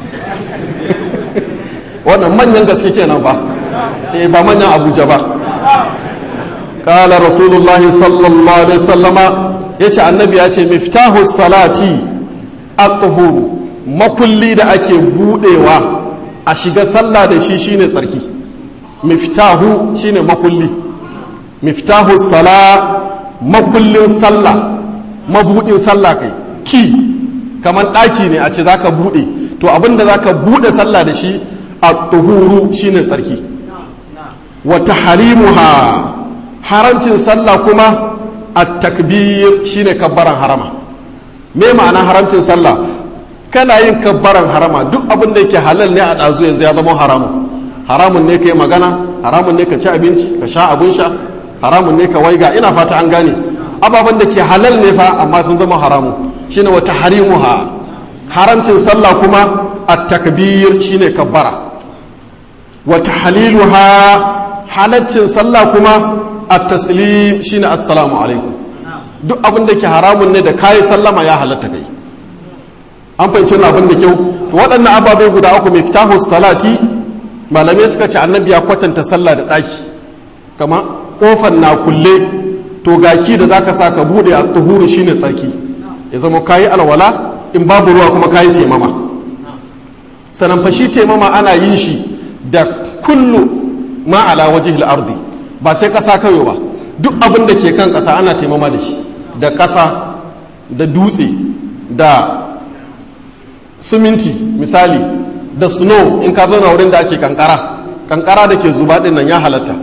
wannan manyan gaske kenan ba eh ba manyan abuja ba kala rasulullahi sallallahu alaihi sallama ya ce annabi ya ce miftahu salati aqhuru makulli da ake budewa a shiga sallah da shi shine tsarki miftahu shine makulli miftahu sala makullin sallah mabudin sallah kai ki kamar ɗaki ne a ce zaka bude to abinda zaka bude sallah da shi a tuhuru shine tsarki wa tahrimuha haramcin sallah kuma at takbir shine kabbaran harama me ma'ana haramcin sallah kana yin kabbaran harama duk abin da yake halal ne a ɗazu yanzu ya zama haramun haramun ne ka yi magana haramun ne ka ci abinci ka sha abin sha haramun ne ka waiga ina fata an gane ababen da ke halal ne fa amma sun zama haramu shine wata harimuha haramcin sallah kuma at takbir shine kabbara wata haliluha halaccin sallah kuma at taslim shine assalamu alaikum duk abin da ke haramun ne da kayi sallama ya halatta kai an fahimci wani abin da kyau waɗannan ababai guda uku miftahu salati malamai suka ce annabi ya kwatanta sallah da ɗaki kama ƙofar na kulle to gaki da zaka sa ka bude a tuhuru shine tsarki ya zama kayi alwala in babu ruwa kuma kayi taimama sanan fa shi taimama ana yin shi da kullu ma ala wajhil ardi ba sai ƙasa kawai ba duk abin da ke kan ƙasa ana taimama da shi da ƙasa da dutse da siminti misali da snow in ka zauna wurin da ake kankara kankara da ke zuba din nan ya halatta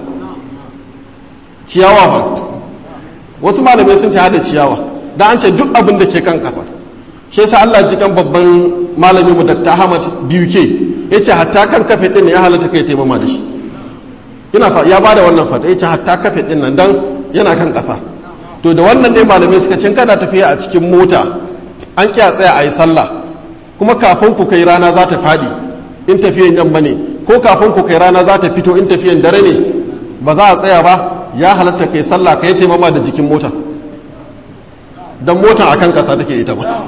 ciyawa ba wasu malamai sun ci hada ciyawa da an ce duk abin da ke kan kasa shi yasa Allah jikan babban malami mu Dr. Ahmad BUK yace hatta kan kafe din ya halatta kai taimama da shi ina fa ya bada wannan fata yace hatta kafe din nan dan yana kan kasa to da wannan ne malamai suka cin kana tafiya a cikin mota an kiya tsaya a yi sallah kuma kafin ku kai rana za ta fadi in tafiyan yamma ne ko kafin ku kai rana za ta fito in tafiyan dare ne ba za a tsaya ba ya halatta kai sallah kai taimama da jikin mota don mota akan kasa take ita ba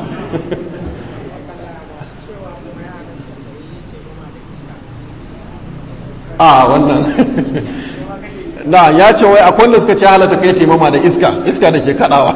a wannan na ya ce wai akwai wanda suka ce halatta kai taimama da iska iska da ke kadawa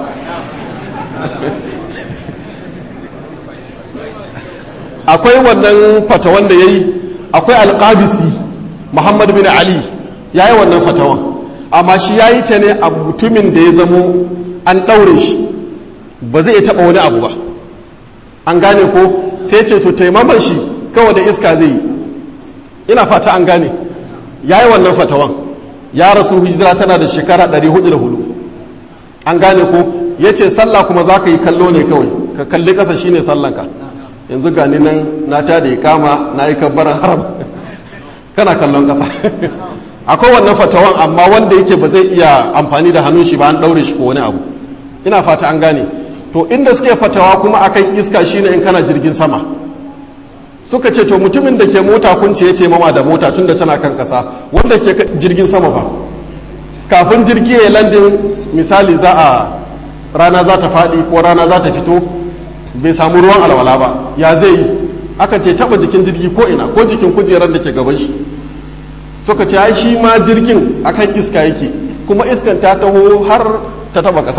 akwai wannan fatawan da ya yi akwai alƙabisi muhammad bin ali ya yi wannan fatawan amma shi ya yi ta ne a mutumin da ya zamo an ɗaure shi ba zai taɓa wani abu ba an gane ko sai ce to taimaman shi kawai da iska zai yi ina fata an gane ya yi wannan fatawan ya rasu hijira tana da shekara 404 an gane ko ya ce sallah kuma za ka yi kallo ne kawai ka kalli ƙasa shine sallanka yanzu gani nan na ta da ya kama na yi kabbaran haram kana kallon ƙasa akwai wannan fatawan amma wanda yake ba zai iya amfani da hannun shi ba an ɗaure shi ko wani abu ina fata an gane to inda suke fatawa kuma akan iska shine in kana jirgin sama suka ce to mutumin da ke mota kun ce ya taimama da mota tun da tana kan ƙasa wanda ke jirgin sama ba kafin jirgi ya landin misali za a rana za ta faɗi ko rana za ta fito bai samu ruwan alwala ba ya zai yi aka ce taba jikin jirgi ko ina ko jikin kujerar da ke gaban shi suka ce ai shi ma jirgin akan iska yake kuma iskan ta taho har ta taba ƙasa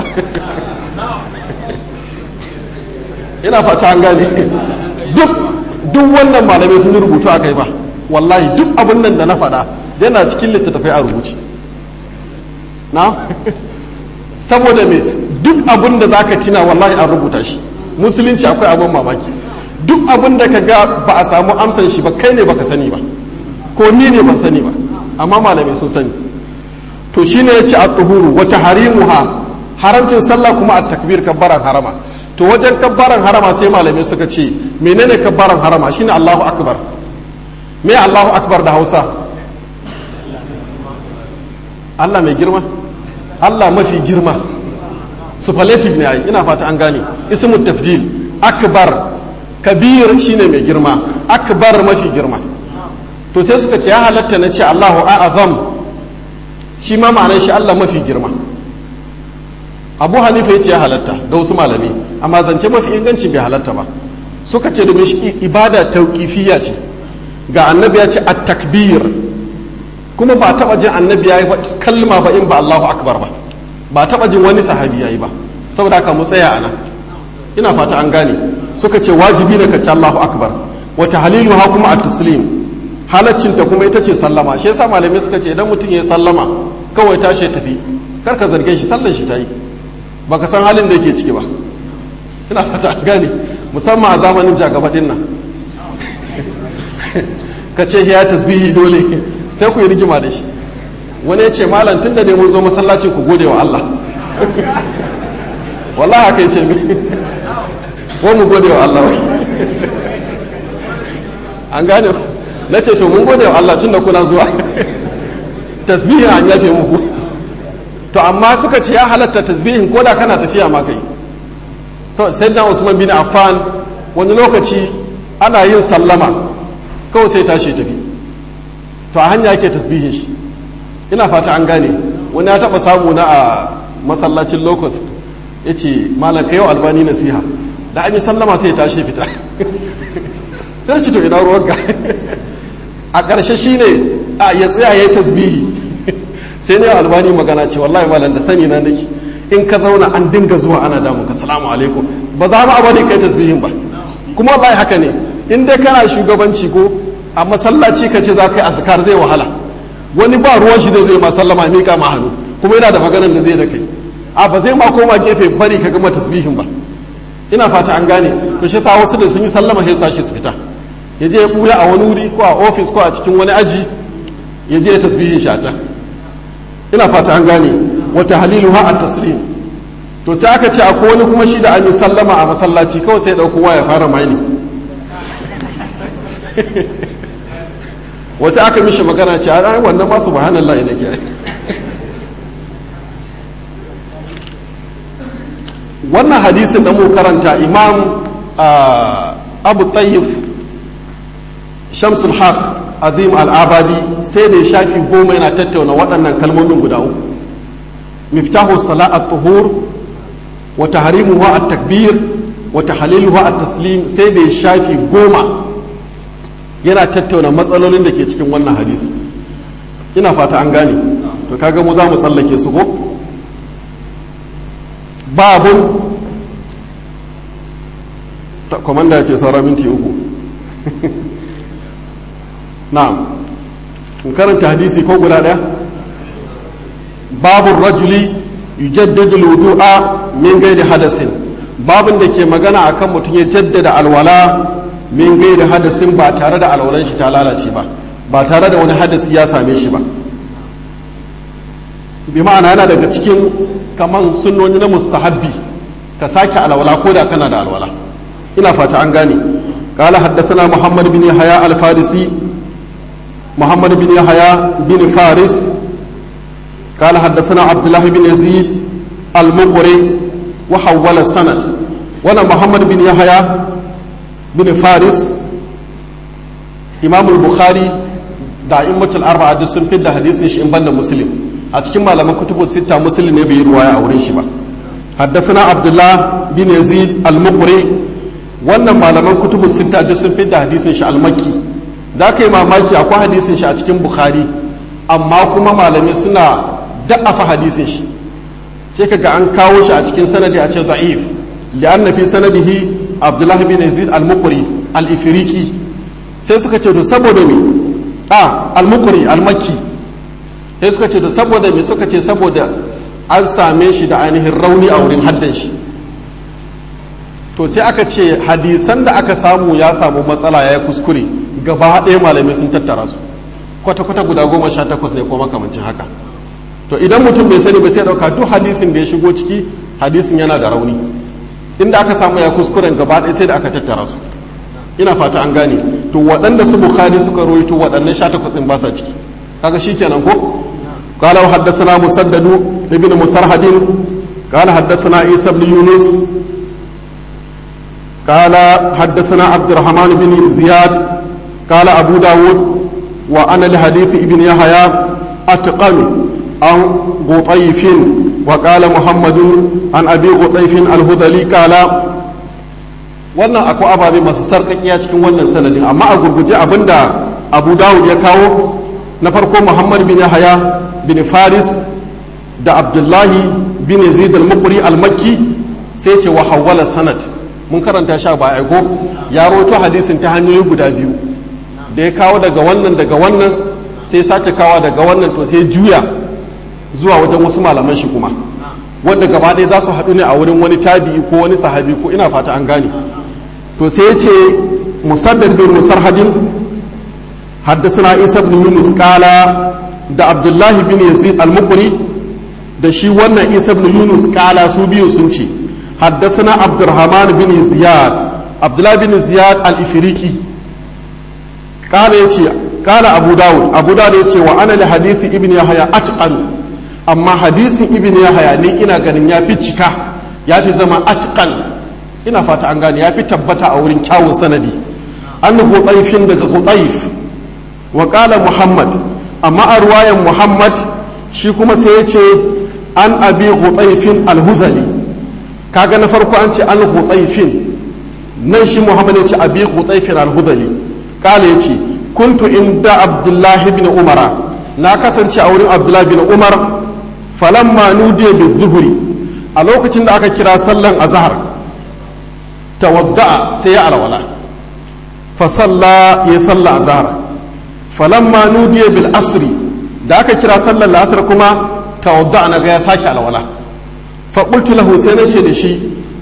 ina fata an gane duk duk wannan malamai sun yi rubutu a kai ba wallahi duk abin nan da na faɗa yana cikin littattafai a rubuce na saboda me duk abin da za ka tina wallahi an rubuta shi musulunci akwai abin mamaki duk abin da ka ga ba a samu amsan shi ba kai ne baka sani ba ko ni ne ban sani ba amma malamai sun sani to shine ya ce a tuhuru wata harimuha haramcin sallah kuma a takbir kabbaran harama to wajen kabbaran harama sai malamai suka ce menene kabbaran harama shine Allahu akbar me Allahu akbar da Hausa Allah mai girma Allah mafi girma superlative ne ai ina fata an gane ismu tafdil akbar kabir shine mai girma akbar mafi girma to sai suka ce ya halatta na ce Allahu a'azam shi ma ma'anar shi Allah mafi girma Abu Hanifa ya ce ya halatta da wasu malami amma zance mafi inganci bai halatta ba suka ce domin shi ibada tauqifiyya ce ga annabi ya ce at-takbir kuma ba taba jin annabi ya yi kalma ba in ba Allahu akbar ba ba taba jin wani sahabi yayi ba saboda haka mu tsaya ana ina fata an gane suka ce wajibi ne ka ci Allahu akbar wa tahliluha kuma at-taslim halaccin ta kuma ita ce sallama shi yasa malamai suka ce idan mutum ya sallama kawai tashi ya tafi kar ka zarge shi sallan shi tayi baka san halin da yake ciki ba ina fata an gane musamman a zamanin jagaba din nan ka ce ya tasbihi dole sai ku yi rigima da shi wani ya ce malam tun da ne mun zo masallacin ku gode wa Allah wallahi haka ya ce mi ko mu gode wa Allah an gane na ce to mun gode wa Allah tun da kuna zuwa tasbihin an yafe muku to amma suka ce ya halatta tasbihin ko da kana tafiya ma kai sai na Usman bin Affan wani lokaci ana yin sallama kawai sai tashi tafi to a hanya yake tasbihin shi ina fata an gane wani ya taba samu na a masallacin locust ya ce malam yau albani nasiha da an yi sallama sai ya tashi fita ya ce to ina ruwanka a ƙarshe shi ne a ya tsaya ya yi tasbihi sai ne albani magana ce wallahi malam da sani na nake in ka zauna an dinga zuwa ana damu ka salamu alaikum ba za mu abadi kai tasbihin ba kuma wallahi haka ne in dai kana shugabanci ko a masallaci ka ce za ka yi azkar zai wahala wani ba ruwan shi zai zai ma sallama mika ma hannu kuma yana da maganar da zai da kai a ba zai ma koma gefe bari ka gama tasbihin ba ina fata an gane to shi sa wasu da sun yi sallama sai tashi su fita ya je ya buya a wani wuri ko a ofis ko a cikin wani aji ya je ya tasbihin shi a can ina fata an gane wata halilu ha at taslim to sai aka ce akwai wani kuma shi da an yi sallama a masallaci kawai sai ɗauko waya fara maini wasu aka mishi magana ce a wannan ba su bahanan la'i da ke wannan hadisin da mu karanta imam abu tayyif shamsul haq azim al'abadi sai da ya shafi goma yana tattauna waɗannan kalmomin guda uku miftahu sala'at tuhur wa tahrimuhu at-takbir wa tahliluhu at-taslim sai da ya shafi goma yana tattauna matsalolin da ke cikin wannan hadisi ina fata an gane to kaga mu za mu tsallake su ko babun komanda ya ce saura minti uku na'am in karanta hadisi ko guda daya babun rajuli yujaddadu wudu'a min gairi hadasin babun da ke magana akan mutum ya jaddada alwala min gairi hadasin ba tare da alwalan shi ta lalace ba ba tare da wani hadasi ya same shi ba bi ma'ana yana daga cikin kaman sunnoni na mustahabbi ka sake alwala ko da kana da alwala ina fata an gane قال حدثنا محمد بن يحيى الفارسي محمد بن يحيى بن فارس قال حدثنا عبد الله بن يزيد المقري وحول السند وانا محمد بن يحيى بن فارس امام البخاري da immatul arba'a duk sun fidda hadisin shi in banda muslim a cikin malaman kutubu sita muslim ne bai ruwaya a wurin shi ba haddathana abdullah bin yazid al-muqri wannan malaman kutubu sita duk sun fidda hadisin shi al-makki za ka yi mamaki akwai hadisin shi a cikin bukhari amma kuma malamai suna da'afa hadisin shi sai kaga an kawo shi a cikin sanadi a ce da'if li'anna fi sanadihi abdullah bin yazid al-muqri al-ifriqi sai suka ce to saboda me a al-muqri al-makki sai suka ce to saboda me suka ce saboda an same shi da ainihin rauni a wurin haddan shi to sai aka ce hadisan da aka samu ya samu matsala ya kuskure gaba ɗaya malamai sun tattara su kwata-kwata guda goma sha takwas ne ko makamancin haka to idan mutum bai sani ba sai ɗauka duk hadisin da ya shigo ciki hadisin yana da rauni inda aka samu ya kuskuren gaba ɗaya sai da aka tattara su ina fata an gane to waɗanda su bukhari suka rawaito waɗannan sha takwas ɗin ba sa ciki kaga shikenan ko قال وحدثنا مسدد ابن مسرهد قال حدثنا عيسى بن يونس قال حدثنا عبد الرحمن بن زياد قال أبو داود وأنا لحديث ابن يحيى أتقن عن غطيف وقال محمد عن أبي غطيف الهذلي قال wannan akwai ababe masu sarƙaƙiya cikin wannan sanadin amma a gurguje abinda abu dawud ya kawo na farko muhammad bin yahaya bin faris da abdullahi bin yazid al-muqri al-makki sai ce wa hawwala sanad mun karanta sha ba aiko ya roto hadisin ta hanyoyi guda biyu da ya kawo daga wannan daga wannan sai sake kawo daga wannan to sai juya zuwa wajen wasu malaman shi kuma wanda gaba ɗaya za su haɗu ne a wurin wani tabi'i ko wani sahabi ko ina fata an gane to sai ya ce musaddad bin musarhadin حدثنا عيسى بن يونس قال da abdullahi bin yazid al-mukri da shi wannan isa bin yunus kala su biyu sun ce haddathana abdurrahman bin ziyad abdullahi bin ziyad al-ifriqi kala yace kala abu dawud abu dawud yace wa ana li hadithi ibn yahya atqan amma hadisin ibn yahya ni ina ganin ya fi cika ya fi zama atqan ina fata an gane ya fi tabbata a wurin kyawun sanadi an hutayfin daga hutayf wa kala muhammad amma a ruwayan muhammad shi kuma sai ya ce an abi hutsaifin alhuzali kaga na farko an ce an hutsaifin nan shi muhammad ya ce abi hutsaifin alhuzali kala ya ce kuntu inda abdullahi bin umara na kasance a wurin abdullahi bin umar falamma nudiya bi zuhuri a lokacin da aka kira sallan azhar tawadda'a sai ya alwala fa salla ya salla azhar falamma nudiya bil asri da aka kira sallar la'asar kuma tawadda na ga ya sake alwala fa qultu lahu sai nace da shi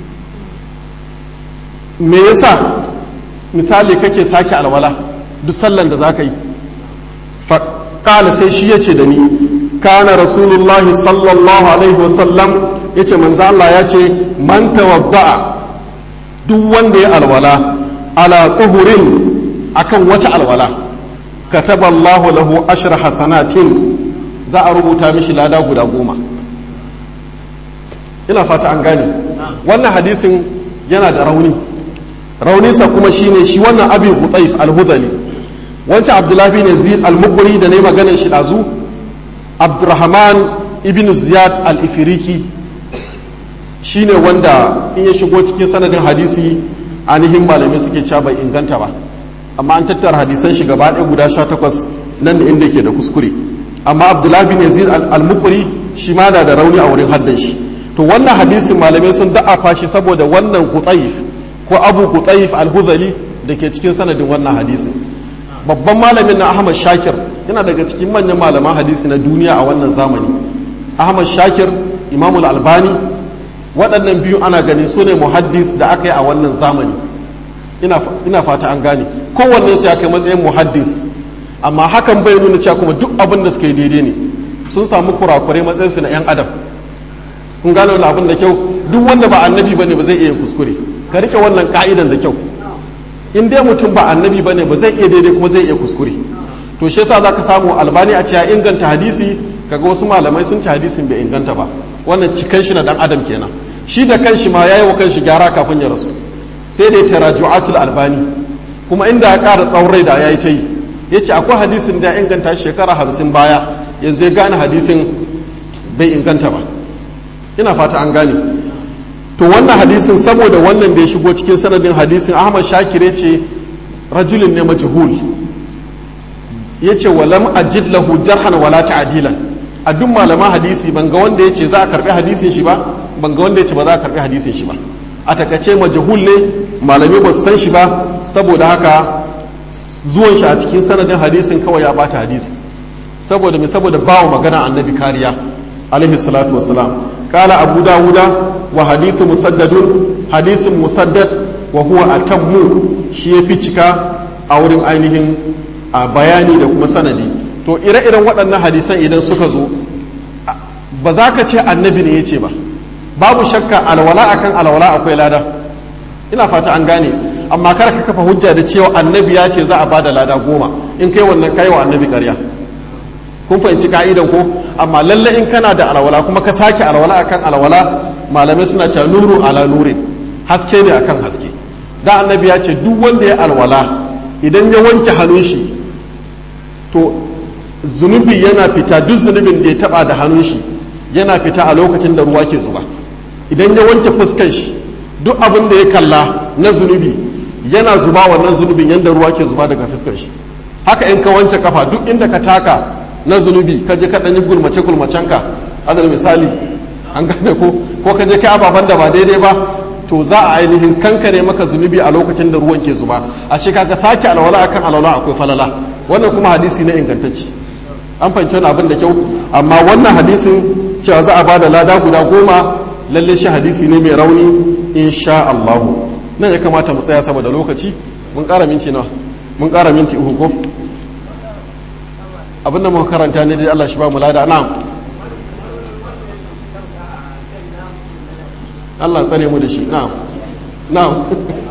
me yasa misali kake sake alwala duk sallan da zaka yi fa qala sai shi yace da ni kana rasulullahi sallallahu alaihi wasallam yace manzo Allah ya ce man tawadda'a duk wanda ya alwala ala tuhurin akan wata alwala kataba Allahu lahu ashra hasanatin za a rubuta mishi lada guda goma ina fata an gane wannan hadisin yana da rauni rauninsa kuma shine shi wannan abi hutaif al-hudhali wancan abdullahi ne zid al-mukuri da ne maganar shi dazu abdurrahman ibn ziyad al-ifiriki shine wanda in ya shigo cikin sanadin hadisi ainihin malamai suke cewa bai inganta ba amma an tattara hadisan shi gaba ɗaya guda sha takwas nan da inda ke da kuskure amma abdullahi bin yazid al-mukuri shi ma na da rauni a wurin haddan shi to wannan hadisin malamai sun da'afa shi saboda wannan kutsaif ko abu kutsaif al-huzali da ke cikin sanadin wannan hadisin babban malamin na ahmad shakir yana daga cikin manyan malaman hadisi na duniya a wannan zamani ahmad shakir imamul albani waɗannan biyu ana ganin su ne muhaddis da aka yi a wannan zamani ina fata an gane kowanne su ya kai matsayin muhaddis amma hakan bai nuna cewa kuma duk abin da suka yi daidai ne sun samu kurakurai matsayin su na yan adam kun gane wani abin da kyau duk wanda ba annabi bane ba zai iya kuskure ka rike wannan ka'idan da kyau in dai mutum ba annabi bane ba zai iya daidai kuma zai iya kuskure to shi yasa zaka samu albani a cewa inganta hadisi kaga wasu malamai sun ci hadisin bai inganta ba wannan cikan shi na dan adam kenan shi da kanshi ma yayi wa kanshi gyara kafin ya rasu sai da taraju'atul albani kuma inda ya ƙara tsawon rai da yayi ta yi yace akwai hadisin da ya inganta shekara hamsin baya yanzu ya gane hadisin bai inganta ba ina fata an gane to wannan hadisin saboda wannan da ya shigo cikin sanadin hadisin ahmad shakire ce rajulin ne majhul yace walam ajid lahu jarhan wala ta'dilan a duk malaman hadisi ban ga wanda yace za a karbi hadisin shi ba ban ga wanda yace ba za a karbi hadisin shi ba a takace majhul ne malami ba su san shi ba saboda haka zuwan shi a cikin sanadin hadisin kawai ya bata hadisi saboda me saboda bawa magana annabi kariya alaihi salatu wassalam qala abu dawuda wa hadithu musaddadun hadisin musaddad wa huwa atammu shi yafi cika a wurin ainihin a bayani da kuma sanadi to ire-iren waɗannan hadisan idan suka zo ba za ka ce annabi ne ya ce ba babu shakka alwala akan alwala akwai lada ina fata an gane amma kar ka kafa hujja da cewa annabi ya ce za a bada lada goma in kai wannan kai wa annabi ƙarya kun fahimci ka'idan ko amma lalle in kana da alwala kuma ka sake alwala akan alwala malamai suna cewa nuru ala nurin haske ne akan haske da annabi ya ce duk wanda ya alwala idan ya wanke hannun shi to zunubi yana fita duk zunubin da ya taba da hannun shi yana fita a lokacin da ruwa ke zuba idan ya wanke fuskan shi duk abin da ya kalla na zunubi yana zuba wannan zunubin yadda ruwa ke zuba daga fuskar shi haka in ka wanke kafa duk inda ka taka na zunubi ka je ka ɗanyi gulmace gulmacen ka adal misali an gane ko ko ka je kai ababen da ba daidai ba to za a ainihin kankare maka zunubi a lokacin da ruwan ke zuba a shi kaga sake alwala akan alwala akwai falala wannan kuma hadisi na ingantacci an fahimci wani abin da kyau amma wannan hadisin cewa za a ba da lada guda goma lalle shi hadisi ne mai rauni insha Allahu nan ya kamata mu tsaya saboda lokaci mun ƙara minti nawa mun ƙara minti uku ko abin da muka karanta ne dai Allah shi ba mu lada na'am Allah tsare mu da shi na'am na'am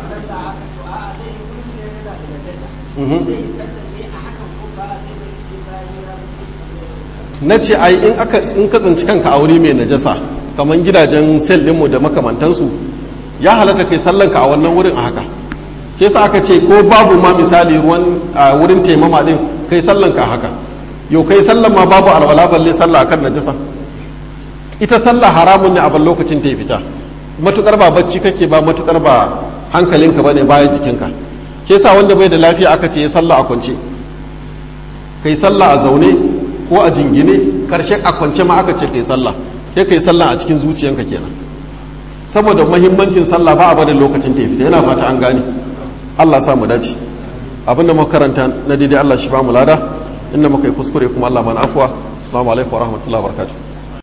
na ce ai in aka in ka tsinci kanka a wuri mai najasa kamar gidajen sel ɗinmu da makamantansu ya halatta kai sallanka a wannan wurin a haka shi yasa aka ce ko babu ma misali ruwan a wurin taimama din kai sallanka a haka yau kai sallan ma babu alwala balle sallah akan najasa ita sallah haramun ne a ban lokacin ta fita matukar ba bacci kake ba matukar ba hankalinka bane bayan jikinka shi yasa wanda bai da lafiya aka ce ya sallah a kwance kai sallah a zaune ko a jingine karshen a kwance ma aka ce kai sallah sai kai sallah a cikin zuciyanka kenan saboda mahimmancin sallah ba a bada lokacin ta fita yana fata an gane Allah sa mu dace abinda muka karanta na daidai Allah shi ba mu lada inda muka yi kuskure kuma Allah mana afwa assalamu alaikum wa rahmatullahi wa barakatuh